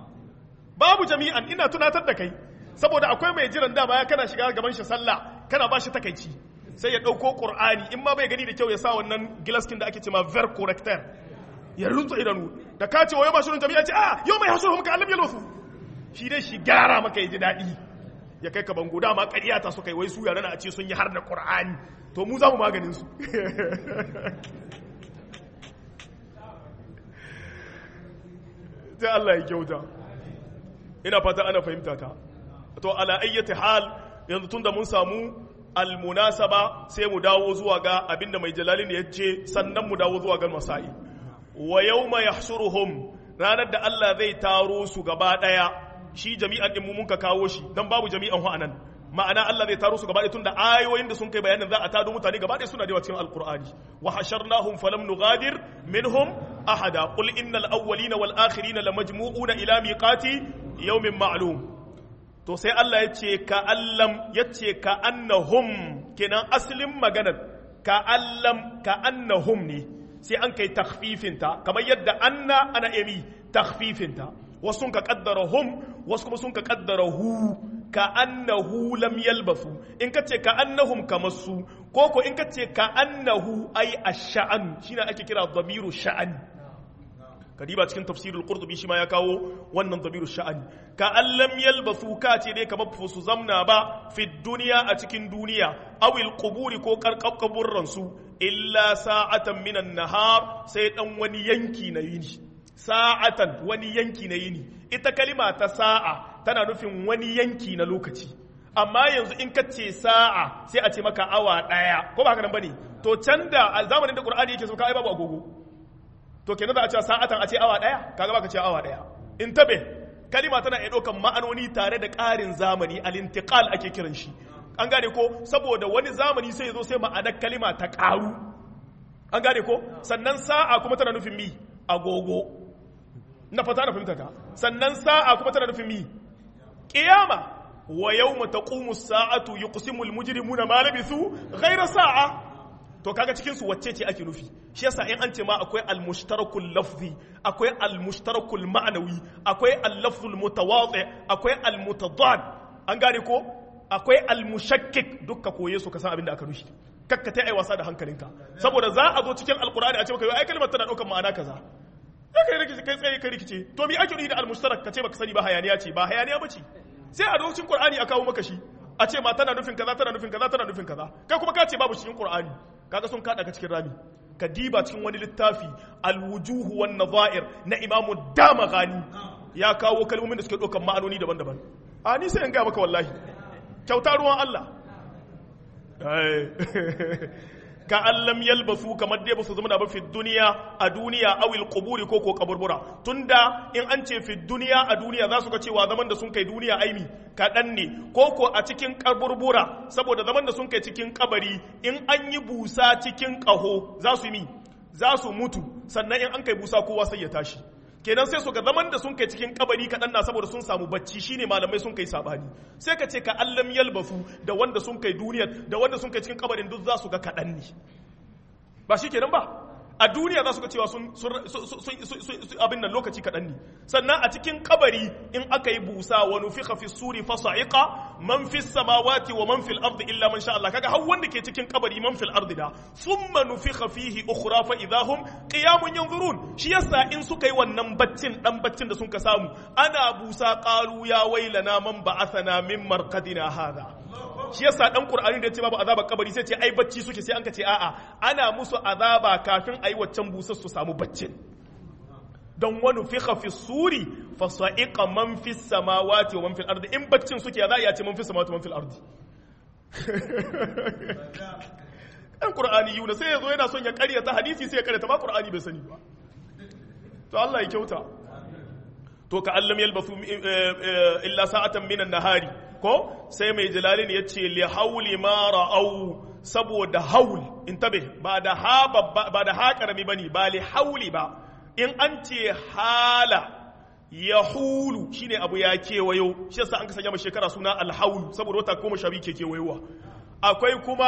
babu jami'an ina tunatar da kai saboda akwai mai jiran dama ya kana shiga gaban shi sallah kana ba shi takaici sai ya ɗauko ƙur'ani in ma bai gani da kyau ya sa wannan gilaskin da ake ce ma ver corrector ya runtsa idanu da ka ce wa yau ba shirin jami'a ce a yau mai hasu muka alam yalosu shi dai shi gyara maka ya ji daɗi ya kai ka bango dama ƙarya ta suka yi wai su yare na a ce sun yi har da ƙur'ani to mu za mu maganin su sai Allah ya kyauta ina fata ana fahimta ta to ala ayyati hal yanzu tunda mun samu almunasaba sai mu dawo zuwa ga abinda mai jalalin ya ce sannan mu dawo zuwa ga masa'i wa yawma yahshuruhum ranar da Allah zai taro su gaba daya shi jami'an din mu mun ka kawo shi dan babu jami'an hu anan ma'ana Allah zai taro su gaba daya tunda ayoyin da sun kai bayanin za a tado mutane gaba daya suna da cikin alqur'ani wa hasharnahum falam nughadir minhum ahada qul innal awwalina wal akhirina lamajmu'una ila miqati yawmin ma'lum to sai Allah ya ce ka allam ya ce ka annahum kenan asalin maganar ka allam ka annahum ne sai an kai takhfifinta kamar yadda anna ana emi takhfifinta wasu sun ka kaddara hum wasu kuma sun ka kaddara hu ka annahu lam yalbasu in ka ce ka annahum kamar su ko ko in ka ce ka annahu ai ash-sha'an shine ake kira dhamiru sha'an kadiba cikin tafsirul qurtubi shi ma ya kawo wannan dhamiru sha'an ka an lam yalbasu ka ce dai kamar su zamna ba fi duniya a cikin duniya awil quburi ko karkaburran su illa sa'atan minan nahar sai dan wani yanki na yini sa'atan wani yanki na yini ita kalima ta sa'a tana nufin wani yanki na lokaci amma yanzu in ka ce sa'a sai a ce maka awa ɗaya ko ba haka nan bane to can da a zamanin da qur'ani yake so ka ai babu agogo to kenan za a ce sa'atan a ce awa ɗaya kaga baka ce awa ɗaya in tabe kalima tana iya ɗaukan ma'anoni tare da ƙarin zamani al-intiqal ake kiran shi an gane ko saboda wani zamani sai ya zo sai ma'anar kalima ta ƙaru an gane ko sannan sa'a kuma tana nufin mi agogo na fata na fahimta ka sannan sa'a kuma tana nufin mi qiyama wa yawma taqumu as-sa'atu yuqsimu al-mujrimuna ma labithu ghayra sa'a to kaga cikin su wacce ce ake nufi shi yasa in an ce ma akwai al-mushtarakul lafzi akwai al-mushtarakul ma'nawi akwai al-lafzul mutawadhi akwai al-mutadad an gane ko akwai al-mushakkik dukka koye su ka san abin da aka nufi kakka ta ai wasa da hankalinka saboda za a zo cikin alqur'ani a ce maka ai kalmar tana daukar ma'ana kaza kai rikice kai tsaye kai rikice to mi ake nufi da al-mushtarak kace baka sani ba hayaniya ce ba hayaniya bace sai a cikin qur'ani a kawo maka shi a ce ma tana nufin kaza tana nufin kaza tana nufin kaza kai kuma ka ce babu cikin qur'ani kaga sun kada ka cikin rami ka diba cikin wani littafi al-wujuh wan nadha'ir na imamu damagani ya kawo kalmomin da suke ɗaukar ma'anoni daban-daban a ni sai in ga maka wallahi kyauta ruwan Allah ka allam yalbasu kamar dai basu zama ba fi duniya a duniya awil quburi ko ko kaburbura tunda in an ce fi duniya a duniya za su ga cewa zaman da sun kai duniya aimi kaɗan ne ko ko a cikin kaburbura saboda zaman da sun kai cikin kabari in an yi busa cikin ƙaho za su mi za su mutu sannan in an kai busa kowa sai ya tashi kenan sai su ga zaman da sun kai cikin kabari kaɗan na saboda sun samu bacci shine malamai sun kai sabani sai ka ce ka allam yalbasu da wanda sun kai duniyar da wanda sun kai cikin kabarin duk za su ga kaɗan ne ba shi kenan ba a duniya za su ga cewa sun abin nan lokaci kaɗan ne sannan a cikin kabari in aka yi busa wa nufiqa fi suri fa sa'iqa man fi samawati wa man fil ardi illa man sha Allah kaga har wanda ke cikin kabari man fil ardi da thumma nufiqa fihi ukhra fa idahum qiyamun yanzurun shi yasa in suka yi wannan baccin dan baccin da sun ka samu ana busa qalu ya wailana man ba'athana min marqadina hadha shi yasa dan qur'ani da ya ce babu azaba kabari sai ce ai bacci suke sai an ka ce a'a ana musu azaba kafin ayi waccan busar su samu baccin don wani fiqa fi suri fa sa'iqa man fi samawati wa man fil ardi in baccin suke ya za a ce man fi samawati wa man fil ardi dan qur'ani yuna sai yazo yana son ya karyata hadisi sai ya karyata ba qur'ani bai sani ba to Allah ya kyauta to ka allam yalbasu illa sa'atan minan nahari ko sai mai jalalin ya ce li hauli ma ra'au saboda haul in tabe ba da ha ba da ha karami bane ba li hauli ba in an ce hala ya hulu shine abu ya kewayo shi yasa an ka sanya shekara suna alhaul saboda wata goma sha biyu ke kewayowa akwai kuma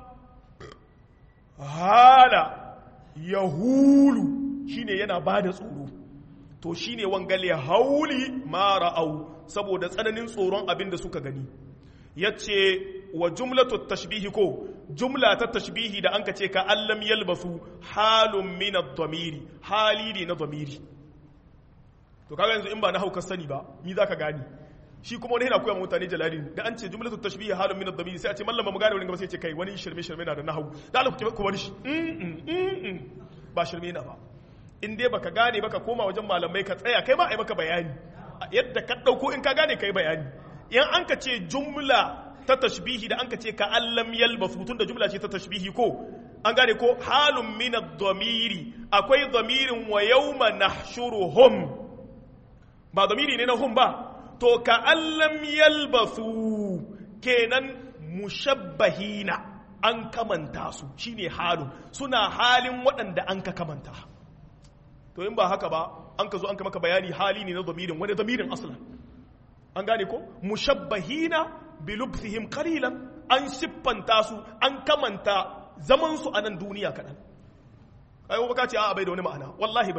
hala ya hulu shine yana ba da tsoro to shine wangale hauli ma ra'au saboda tsananin tsoron abin da suka gani ya ce wa jumlatu tashbihi ko jumla ta tashbihi da an ka ce ka allam yalbasu halun min ad-damiri hali ne na damiri to kaga yanzu in ba na hauka sani ba ni zaka gani shi kuma wani yana koya mutane jalalin da an ce jumlatu tashbihi halun min ad-damiri sai a ce mallama mu gane wani gaba sai ce kai wani shirme shirme na da nahwu da Allah ku wani shi ba shirme na ba in dai baka gane baka koma wajen malamai ka tsaya kai ma ai maka bayani yadda ka ɗauko in ka gane ka yi bayani in an ka ce jumla ta tashbihi da an ka ce ka allam yalbasu tun da jumla ce ta tashbihi ko an gane ko halun min ad-damiri akwai damirin wa yawma nahshuruhum ba damiri ne na hum ba to ka allam yalbasu kenan mushabbahina an kamanta su shine halun suna halin waɗanda an ka kamanta to in ba haka ba an ka zo an ka maka bayani hali ne na zamirin wani zamirin aslan an gane ko mushabbahina bi lubthihim qalilan an siffanta su an kamanta zaman su a nan duniya kadan ai ba ka ce a bai da wani ma'ana wallahi bari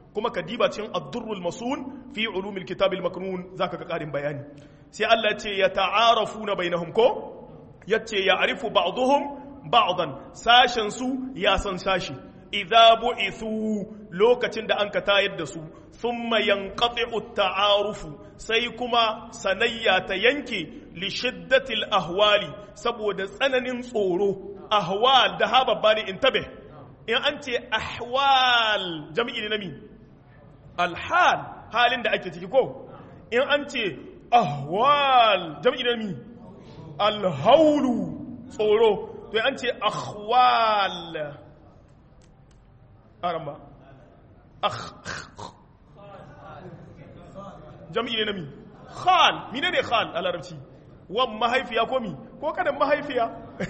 kuma ka diba cikin ad-durrul masun fi ulumil kitabil maknun zaka ga karin bayani sai Allah ce ya ta'arafuna bainahum ko yace ya arifu ba'dhum ba'dan sashen su ya san sashi idza bu'ithu lokacin da an ka tayar da su thumma yanqati'u ta'arufu sai kuma sanayya ta yanke li shiddatil ahwali saboda tsananin tsoro ahwal da ha babba ne intabe in an ce ahwal jami'i ne na mi alhal halin da ake ciki ko in an ce ahwal jami'i ne na mi alhaulu tsoro to an ce ahwal aramba jam'i ne na mi khal mine ne khal a larabci wan mahaifiya ko mi ko kadan mahaifiya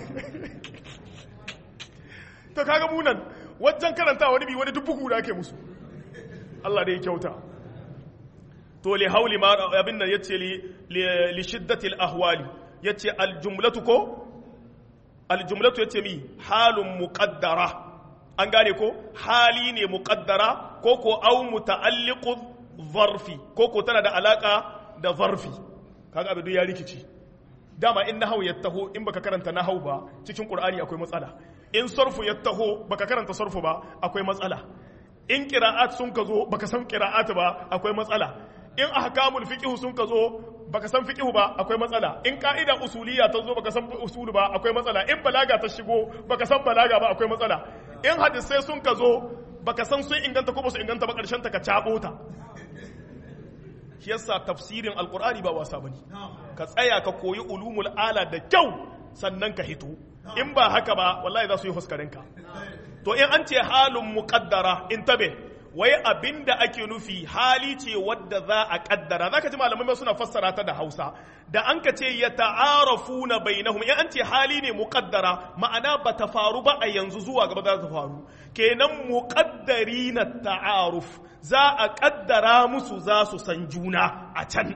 to kaga munan wajen karanta wani bi wani dubbuku da ake musu Allah da ya kyauta to li hauli ma abin nan yace li li shiddatil ahwali yace al jumlatu ko al jumlatu yace mi halun muqaddara an gane ko hali ne muqaddara ko ko au muta'alliqu zarfi ko ko tana da alaka da zarfi kaga abin ya rikici dama in nahau ya taho in baka karanta nahau ba cikin qur'ani akwai matsala in sarfu ya taho baka karanta sarfu ba akwai matsala in qira'at sun ka zo baka san qira'at ba akwai matsala in ahkamul fiqh sun ka zo baka san fiqh ba akwai matsala in ka'ida usuliyya ta zo baka san usul ba akwai matsala in balaga ta shigo baka san balaga ba akwai matsala in hadisai sun ka zo baka san sun inganta ko ba su inganta ba karshen ta ka cabo ta shi yasa tafsirin alqur'ani ba wasa bane ka tsaya ka koyi ulumul ala da kyau sannan ka hito in ba haka ba wallahi za su yi huskarinka to in an ce halin muqaddara in tabe wai abinda ake nufi hali ce wadda za a kaddara za ka ji malamai suna fassara ta da hausa da an ka ce ya ta'arafu na bainahum in an ce hali ne muƙaddara ma'ana ba ta faru ba a yanzu zuwa gaba za ta faru kenan muƙaddari na ta'aruf za a kaddara musu za su san juna a can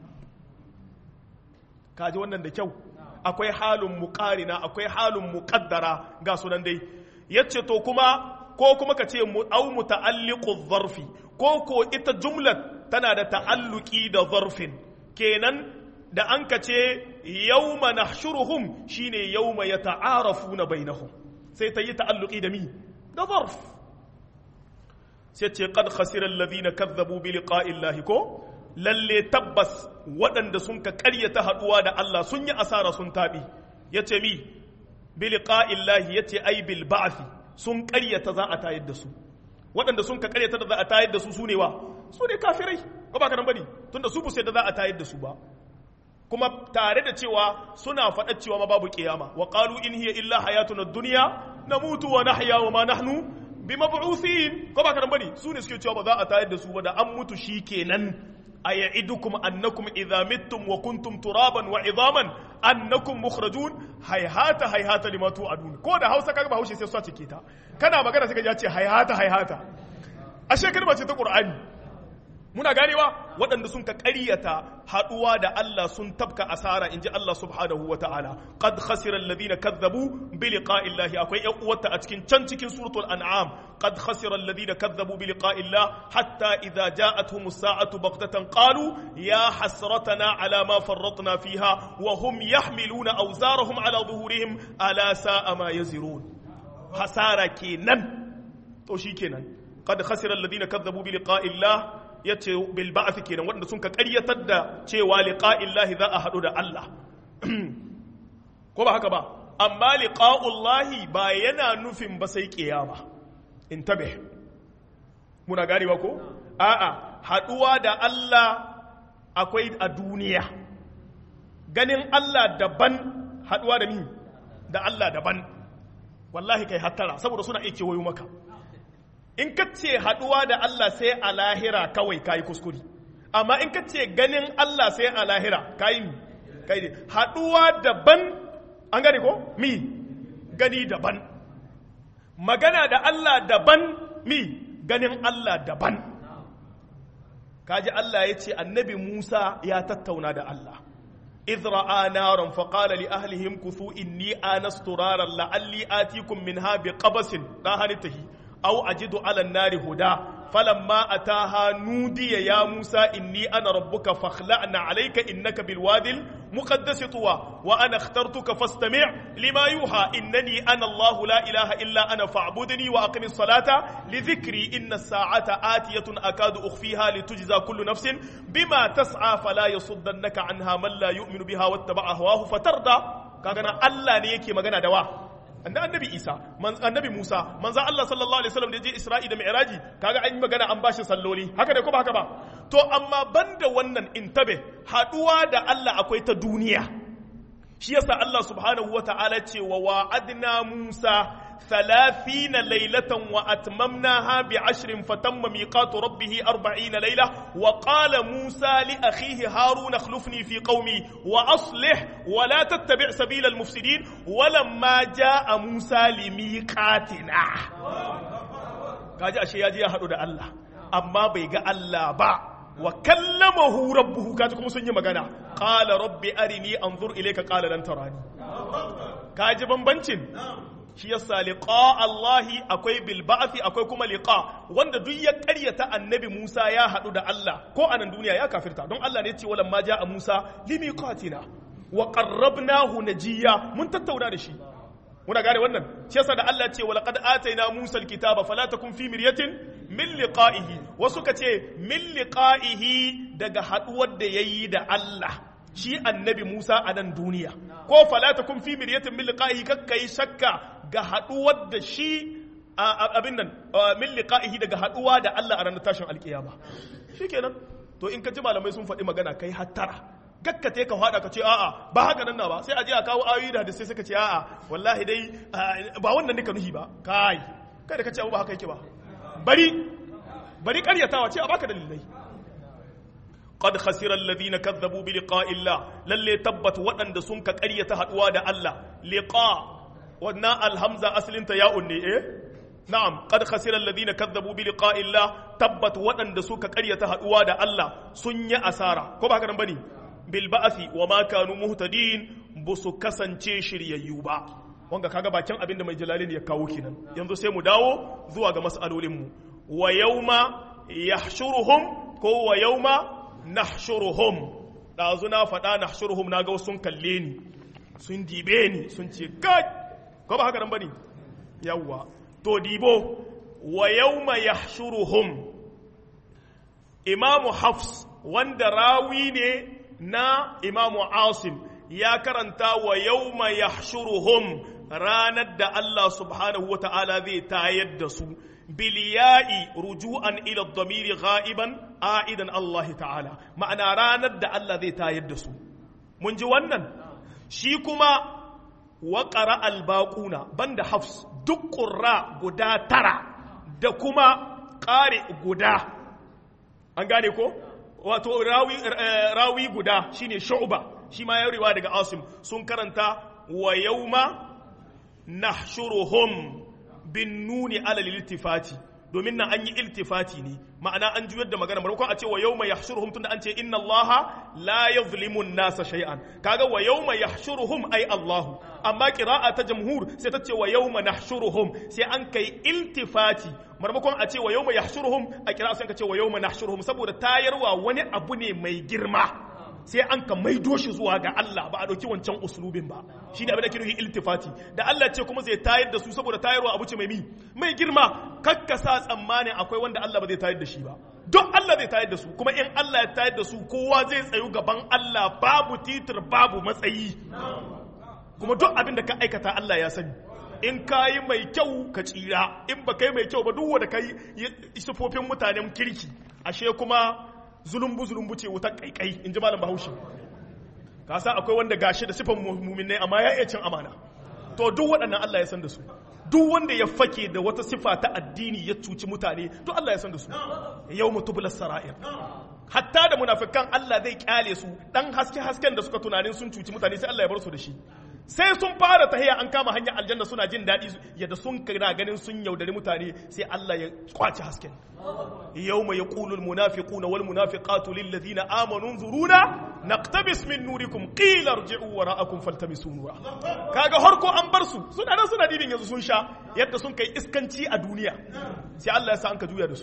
kaji wannan da kyau akwai halin muƙarina akwai halin muƙaddara ga sunan dai yace to kuma ko kuma ka ce au muta'alliqu zarfi ko ko ita jumlar tana da ta'alluki da zarfin kenan da an ka ce yawma nahshuruhum shine yawma yata'arafuna bainahum sai ta yi ta'alluki da mi da zarf sai ce qad khasira alladhina kazzabu bi liqa'i llahi ko lalle tabbas waɗanda sun ka ƙaryata haɗuwa da Allah sun yi asara sun taɓi yace mi bi liqa'i llahi yace ai bil ba'thi sun karyata za a tayar da su waɗanda sun ka karyata da za a tayar da su su ne wa su ne kafirai ba ba ka nan bane tunda su busai da za a tayar da su ba kuma tare da cewa suna faɗa cewa ma babu kiyama wa qalu in hiya illa hayatuna dunya namutu wa nahya wa ma nahnu bimab'uthin ko ba ka nan bane su ne suke cewa ba za a tayar da su ba da an mutu shikenan أيعدكم أنكم إذا متم وكنتم ترابا وعظاما أنكم مخرجون هيهات هيهات لما توعدون كودا هاوسا كاغا باوشي سي سواتي كيتا كانا magana sai ka ce hayhata hayhata ashe kalma ce ta Qur'ani muna ganewa waɗanda sun ka ƙaryata haɗuwa da Allah sun tabka asara inji Allah subhanahu wa ta'ala qad khasira alladhina kazzabu bi liqa'i Allah akwai ƴan uwarta a cikin can cikin suratul an'am qad khasira alladhina kazzabu bi liqa'i Allah hatta idza ja'atuhum as-sa'atu baghtatan qalu ya hasratana ala ma farratna fiha wa hum yahmiluna awzarahum ala dhuhurihim ala sa'a ma yazirun hasara kenan to shikenan qad khasira alladhina kazzabu bi liqa'i Allah ya ce bil ba'ath kenan waɗanda sun ka ƙaryatar da cewa liqa'illahi za a haɗu da Allah ko ba haka ba amma liqa'ullahi ba yana nufin ba sai kiyama intabe muna ganewa ko a'a haɗuwa da Allah akwai a duniya ganin Allah daban haɗuwa da ni da Allah daban wallahi kai hattara saboda suna iya kewayo maka in ka ce haɗuwa da Allah sai a lahira kawai kayi kuskuri amma in ka ce ganin Allah sai a lahira kayi mi kayi ne haɗuwa daban an gane ko mi gani daban magana da Allah daban mi ganin Allah daban kaji Allah ya ce annabi Musa ya tattauna da Allah إذ رأى نارا فقال لأهلهم كثوا إني آنست نارا لعلي آتيكم منها بقبس لا هنتهي أو أجد على النار هدى falamma ataha nudiya ya Musa inni ana rabbuka fakhla'na alayka innaka bilwadil muqaddas tuwa wa ana ikhtartuka fastami' lima yuha innani ana Allah la ilaha illa ana fa'budni wa aqimis salata li dhikri inna as-sa'ata atiyatun akadu ukhfiha litujza kullu nafsin bima tas'a fala yasuddannaka anha man la yu'minu biha wattaba'a hawahu fatarda kaga nan Allah ne yake magana da wa annabi Isa annabi Musa manzo Allah sallallahu alaihi wasallam da je Isra'i da Mi'raji kaga an yi magana an bashi salloli haka ne ko ba haka ba to amma banda wannan intabe haduwa da Allah akwai ta duniya shi yasa Allah subhanahu wata'ala ce wa wa'adna Musa ثلاثين ليلة وأتممناها بعشر فتم ميقات ربه أربعين ليلة وقال موسى لأخيه هارون اخلفني في قومي وأصلح ولا تتبع سبيل المفسدين ولما جاء موسى لميقاتنا kaji ashe ya je ya haɗu da Allah amma bai ga Allah ba wa kallamahu rabbuhu kaji kuma sun yi magana qala rabbi arini anzur ilayka qala lan tarani kaji bambancin shi yasa liqa Allahi akwai bil ba'thi akwai kuma liqa wanda duk ya ƙaryata annabi Musa ya haɗu da Allah ko a nan duniya ya kafirta don Allah ne ya ce walamma ja'a Musa limiqatina wa qarrabnahu najiya mun tattauna da shi muna gane wannan shi yasa da Allah ce walaqad ataina Musa alkitaba fala takun fi miryatin min liqa'ihi wasu ka ce min liqa'ihi daga haɗuwar da yayi da Allah shi annabi Musa a nan duniya ko fala takun fi miryatin min liqa'ihi kakkai shakka ga haduwar da shi abin nan min liqa'ihi daga haduwa da Allah a ranar tashin alkiyama shikenan to in ka ji malamai sun faɗi magana kai hattara gakkate ka hada ka ce a'a ba haka nan na ba sai a je a kawo ayoyi da hadisi suka ce a'a wallahi dai ba wannan nika nuhi ba kai kai da ka ce ba haka yake ba bari bari karyatawa ce a baka dalilai قد خسر الذين كذبوا بلقاء الله للي تبت ودن سنك قرية هدوا دا الله لقاء ودنا الهمزة أصل انت يا أني إيه نعم قد خسر الذين كذبوا بلقاء الله تبت ودن سنك قرية هدوا دا الله سنيا أسارة كما هكذا بني بالبعث وما كانوا مهتدين بسو كسنچه شريا wanga kaga bakin abin da mai jalalin ya kawo kenan yanzu sai mu dawo zuwa ga mas'alolinmu wa yawma yahshuruhum ko wa yawma nahshuruhum ɗazu na faɗa nahshuruhum na ga sun kalle ni sun dibe ni sun ce kai ko ba haka nan bane yawwa to dibo wa yawma yahshuruhum imamu hafs wanda rawi ne na imamu asim ya karanta wa yawma yahshuruhum ranar da Allah subhanahu wa ta'ala zai tayar da su biliya'i ruju'an ila dhamiri gha'iban a'idan Allah ta'ala ma'ana ranar da Allah zai tayar da su mun ji wannan shi kuma wa qara al-baquna banda hafs duk qurra guda tara da kuma qari guda an gane ko wato rawi rawi guda shine shu'ba shi ma ya riwa daga asim sun karanta wa yawma nahshuruhum bin nuni alal iltifati domin nan an yi iltifati ne ma'ana an juyar da magana maimakon a ce wa yawma yahshuruhum tunda an ce inna allaha la yuzlimu an-nasa shay'an kaga wa yawma yahshuruhum ay allahu amma qira'a ta jamhur sai ta ce wa yawma nahshuruhum sai an kai iltifati maimakon a ce wa yawma yahshuruhum a qira'a sai ka ce wa yawma nahshuruhum saboda tayarwa wani abu ne mai girma sai an ka maido shi zuwa ga Allah ba a ɗauki wancan uslubin ba shi ne abin da ke nufi iltifati da Allah ce kuma zai tayar da su saboda tayarwa abu ce mai mi mai girma kakka sa tsammanin akwai wanda Allah ba zai tayar da shi ba don Allah zai tayar da su kuma in Allah ya tayar da su kowa zai tsayu gaban Allah babu titir babu matsayi kuma duk abin da ka aikata Allah ya sani in ka yi mai kyau ka tsira in ba kai mai kyau ba duk wanda ka yi sufofin mutanen kirki ashe kuma zulumbu zulumbu ce wutar kaikai in ji malam bahaushe ka sa akwai wanda gashi da sifan muminai amma ya iya cin amana to duk waɗannan Allah ya san da su duk wanda ya fake da wata sifa ta addini ya cuci mutane to Allah ya san da su yau mutubula sara'ir hatta da munafikan Allah zai kyale su dan haske hasken da suka tunanin sun cuci mutane sai Allah ya bar su da shi sai sun fara tahiya an kama hanyar aljanna suna jin daɗi yadda sun kira ganin sun yaudari mutane sai Allah ya kwace hasken yawma yaqulu almunafiquna wal munafiqatu lil ladina amanu nzuruna naqtabis min nurikum qila irji'u wara'akum faltamisu nura kaga harko an bar su suna nan suna dibin yanzu sun sha yadda sun kai iskanci a duniya sai Allah ya sa an ka juya da su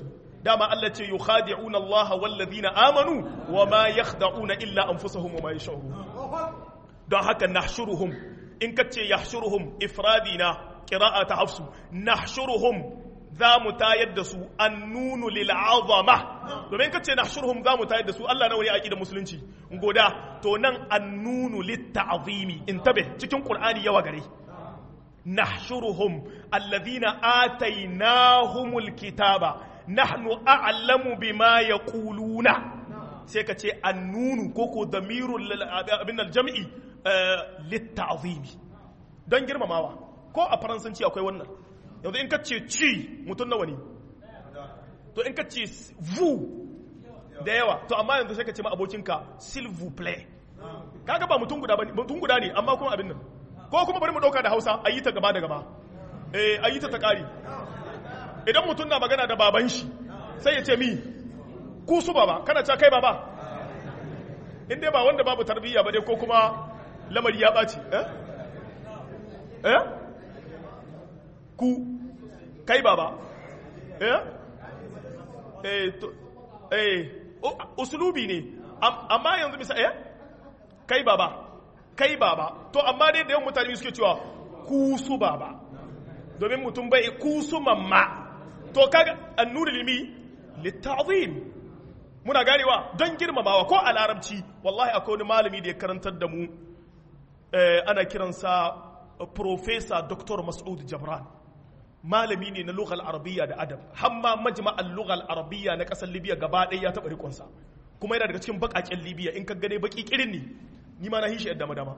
dama Allah ce yukhadi'una Allah wal ladina amanu wa ma yakhda'una illa anfusahum wa ma yash'urun don haka nahshuruhum in kace yahshuruhum ifradina qira'a ta hafsu nahshuruhum za mu tayar da su annunu lil azama domin kace nahshuruhum za mu tayar da su Allah nawa ne aqidar musulunci goda to nan annunu lit ta'zimi intabe cikin qur'ani yawa gare nahshuruhum alladhina atainahumul kitaba nahnu a'lamu bima yaquluna sai ka ce annunu ko ko damirul abin aljam'i lit ta'zimi don girmamawa ko a faransanci akwai wannan yanzu in ka ce ci mutum nawa ne to in ka ce vu da yawa to amma yanzu sai ka ce ma abokinka s'il vous plaît kaga ba mutum guda mutum guda ne amma kuma abin nan ko kuma bari mu dauka da Hausa ayi ta gaba da gaba eh ayi ta ta kari idan mutum na magana da baban shi sai ya ce mi ku su baba kana cewa kai baba in dai ba wanda babu tarbiyya ba dai ko kuma lamari ya ɓaci eh eh ku kai baba eh eh to eh usulubi ne amma yanzu misa eh kai baba kai baba to amma dai da yawan mutane suke cewa ku su baba domin mutum bai ku su mamma to kaga annuri limi litta'zim muna ganewa don girmamawa ko a larabci wallahi akwai wani malami da ya karantar da mu ana kiransa professor dr mas'ud jabran malami ne na lughal arabiyya da adab hamma majma'al lughal arabiyya na kasar libya gaba ɗaya ya taɓa rikonsa kuma yana daga cikin baƙaƙen libya in ka gane baƙi ƙirin ne ni ma na hishi yadda madama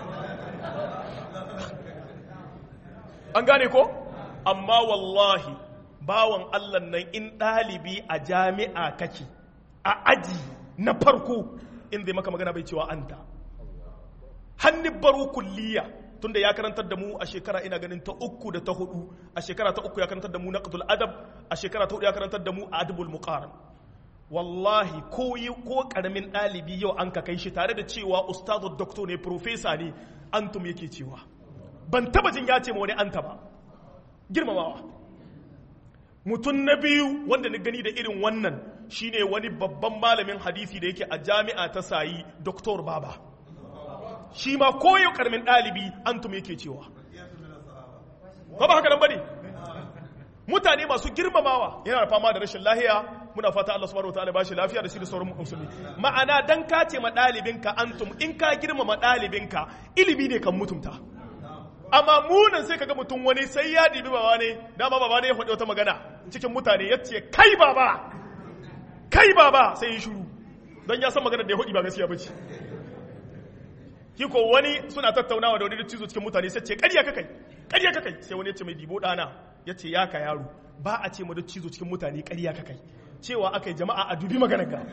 an gane ko amma wallahi bawan allah nan in ɗalibi a jami'a kake a aji na farko in zai maka magana bai cewa anta hannun baro kulliya tunda ya karantar da mu a shekara ina ganin ta uku da ta hudu a shekara ta uku ya karantar da mu naqdul adab a shekara ta hudu ya karantar da mu adabul muqaran wallahi ko yi ko karamin dalibi yau an ka kai shi tare da cewa ustazu doctor ne professor ne antum yake cewa ban taba jin ya ce ma wani anta ba girmamawa mutum na biyu wanda na gani da irin wannan shine wani babban malamin hadisi da yake a jami'a ta sayi doktor baba shi ma koyo karamin ɗalibi antum yake cewa ba ba haka nan bane mutane masu girmamawa yana da fama da rashin lahiya muna fata Allah subhanahu wataala ba shi lafiya da shi da sauran musulmi ma'ana dan ka ce ma ɗalibinka antum in ka girmama ɗalibinka ilimi ne kan mutumta amma munan sai kaga mutum wani sai ya dibi baba ne dama baba ne ya faɗi wata magana cikin mutane ya ce kai baba kai baba sai ya shiru don ya san magana da ya faɗi ba gaskiya ba ce ki ko wani suna tattaunawa da wani da cizo cikin mutane sai ce ƙarya kakai ƙarya kakai sai wani ya ce mai dibo ɗana ya ce ya ka yaro ba a ce ma da cizo cikin mutane ƙarya kakai cewa aka yi jama'a a dubi maganar ka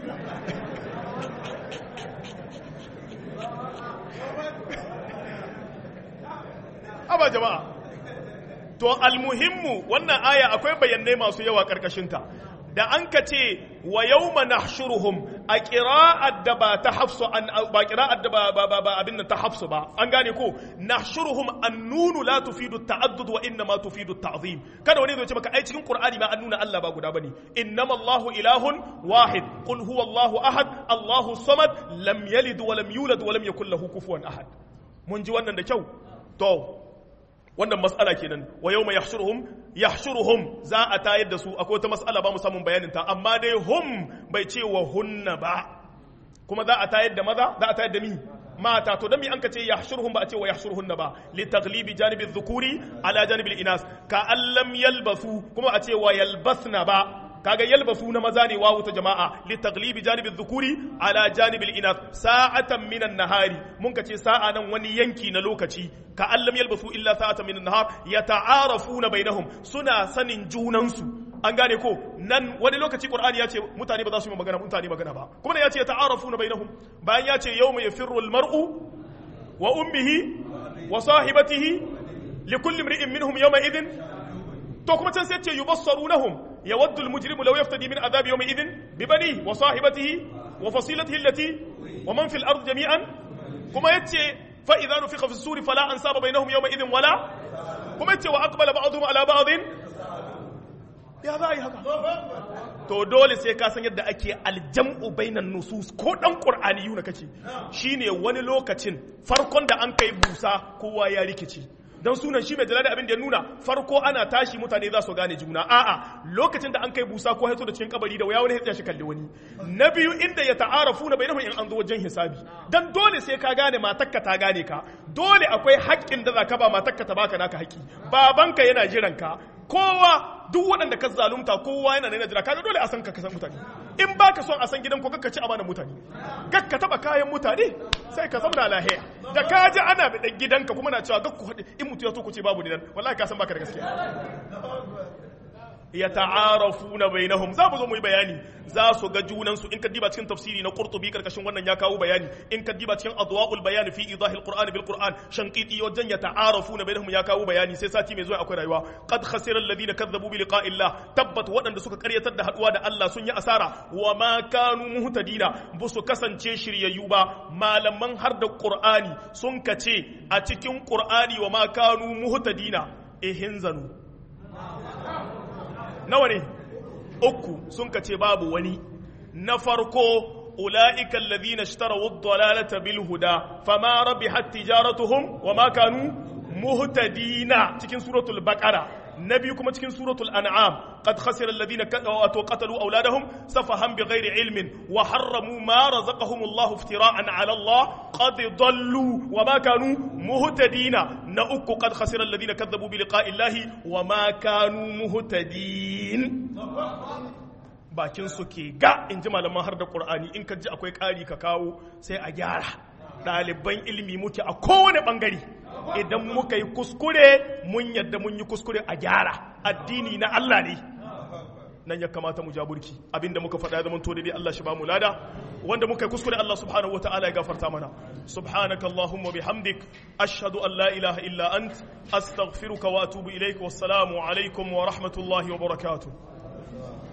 aba jama'a to almuhimmu wannan aya akwai bayanai masu yawa karkashinta da an ka ce wa yawma nahshuruhum a qira'at da ba ta hafsu an ba qira'at da ba ba ba abin da ta hafsu ba an gane ko nahshuruhum annunu la tufidu ta'addud wa inna ma tufidu ta'zim kada wani zai ce maka ai cikin qur'ani ma an nuna Allah ba guda bane innama Allahu ilahun wahid qul huwa Allahu ahad Allahu samad lam yalid wa lam yulad wa lam yakul lahu kufuwan ahad mun ji wannan da kyau to wannan mas'ala kenan wa yawma yahshuruhum yahshuruhum za a tayar da su akwai wata mas'ala ba mu samun bayanin ta amma dai hum bai ce wa hunna ba kuma za a tayar da maza za a tayar da mi mata to dan mi an ka ce yahshuruhum ba a ce wa yahshuruhunna ba li taghlibi janibi dhukuri ala janibi inas ka allam yalbasu kuma a ce wa yalbasna ba kaga yalbasu na maza ne wawu ta jama'a li taglibi janibin dhukuri ala janibil inath sa'atan minan nahari mun ka ce sa'a nan wani yanki na lokaci ka allam yalbasu illa sa'atan minan nahar yata'arafuna bainahum suna sanin junansu an gane ko nan wani lokaci qur'ani ya ce mutane ba za su yi magana mutane magana ba kuma ne ya ce yata'arafuna bainahum bayan ya ce yawma yafirru al-mar'u wa ummihi wa sahibatihi likulli imri'in minhum yawma idhin to kuma can sai ce yubassarunahum يود المجرم لو يفتدي من عذاب يومئذ ببنيه وصاحبته وفصيلته التي ومن في الأرض جميعا كما يتي فإذا نفخ في السور فلا أنساب بينهم يومئذ ولا كما يتي وأقبل بعضهم على بعض يا ذا هكا to dole sai ka san yadda ake aljam'u bainan nusus ko dan qur'ani yuna kake shine wani lokacin farkon da an kai busa kowa ya rikici dan sunan shi mai jalali abin da ya nuna farko ana tashi mutane za su gane juna a'a lokacin da an kai busa ko haito da cikin kabari da waya wani ya shi kalli wani na biyu inda ya ta'arafu na bainahum in an zo wajen hisabi dan dole sai ka gane matakka ta gane ka dole akwai haƙƙin da za ka ba matakka ta baka naka haƙƙi babanka yana jiran ka kowa duk waɗanda ka zalunta kowa yana nuna jira kaga dole a san ka kasan mutane in baka son a san gidan ko kakka ci amanar mutane gakka taba kayan mutane sai ka zauna lahiya da ka ji ana bi gidanka kuma na cewa gakku haɗe in mutu ya so ku ce babu ni nan wallahi ka san baka da gaskiya ya ta'arafuna bainahum za mu zo mu yi bayani za su ga junan su in ka diba cikin tafsiri na Qurtubi karkashin wannan ya kawo bayani in ka diba cikin adwaul bayan fi idahil qur'an bil qur'an shanqiti wajen ya ta'arafuna bainahum ya kawo bayani sai sati mai zuwa akwai rayuwa qad khasira alladhina kadzabu bi liqa'illah tabbat waɗanda suka karyatar da haduwa da Allah sun yi asara wa ma kanu muhtadina ba su kasance shiryayyu ba malaman har da qur'ani sun kace a cikin qur'ani wa ma kanu muhtadina ihinzanu nawa ne uku sun ka ce babu wani na farko ula'ika alladhina ishtaraw ad-dalalata bil huda fama rabihat tijaratuhum wama kanu muhtadina cikin suratul baqara na biyu kuma cikin suratul an'am qad khasira alladhina qatalu awladahum safahan bighairi ilmin wa harramu ma razaqahum Allah iftira'an 'ala Allah qad dallu wa ma kanu muhtadina na uku qad khasira alladhina kadhabu bi liqa'i Allah wa ma kanu muhtadin bakin su ke ga in ji malaman har da Qur'ani in ka ji akwai ƙari ka kawo sai a gyara ɗaliban ilimi muke a kowane ɓangare idan muka yi kuskure mun yadda mun yi kuskure a gyara addini na Allah ne nan ya kamata mu jaburki abinda muka faɗa zaman to dai Allah shi ba mu lada wanda muka yi kuskure Allah subhanahu wataala ya gafarta mana subhanaka allahumma bihamdik ashhadu an la ilaha illa ant astaghfiruka wa atubu ilaik wassalamu alaikum wa rahmatullahi wa barakatuh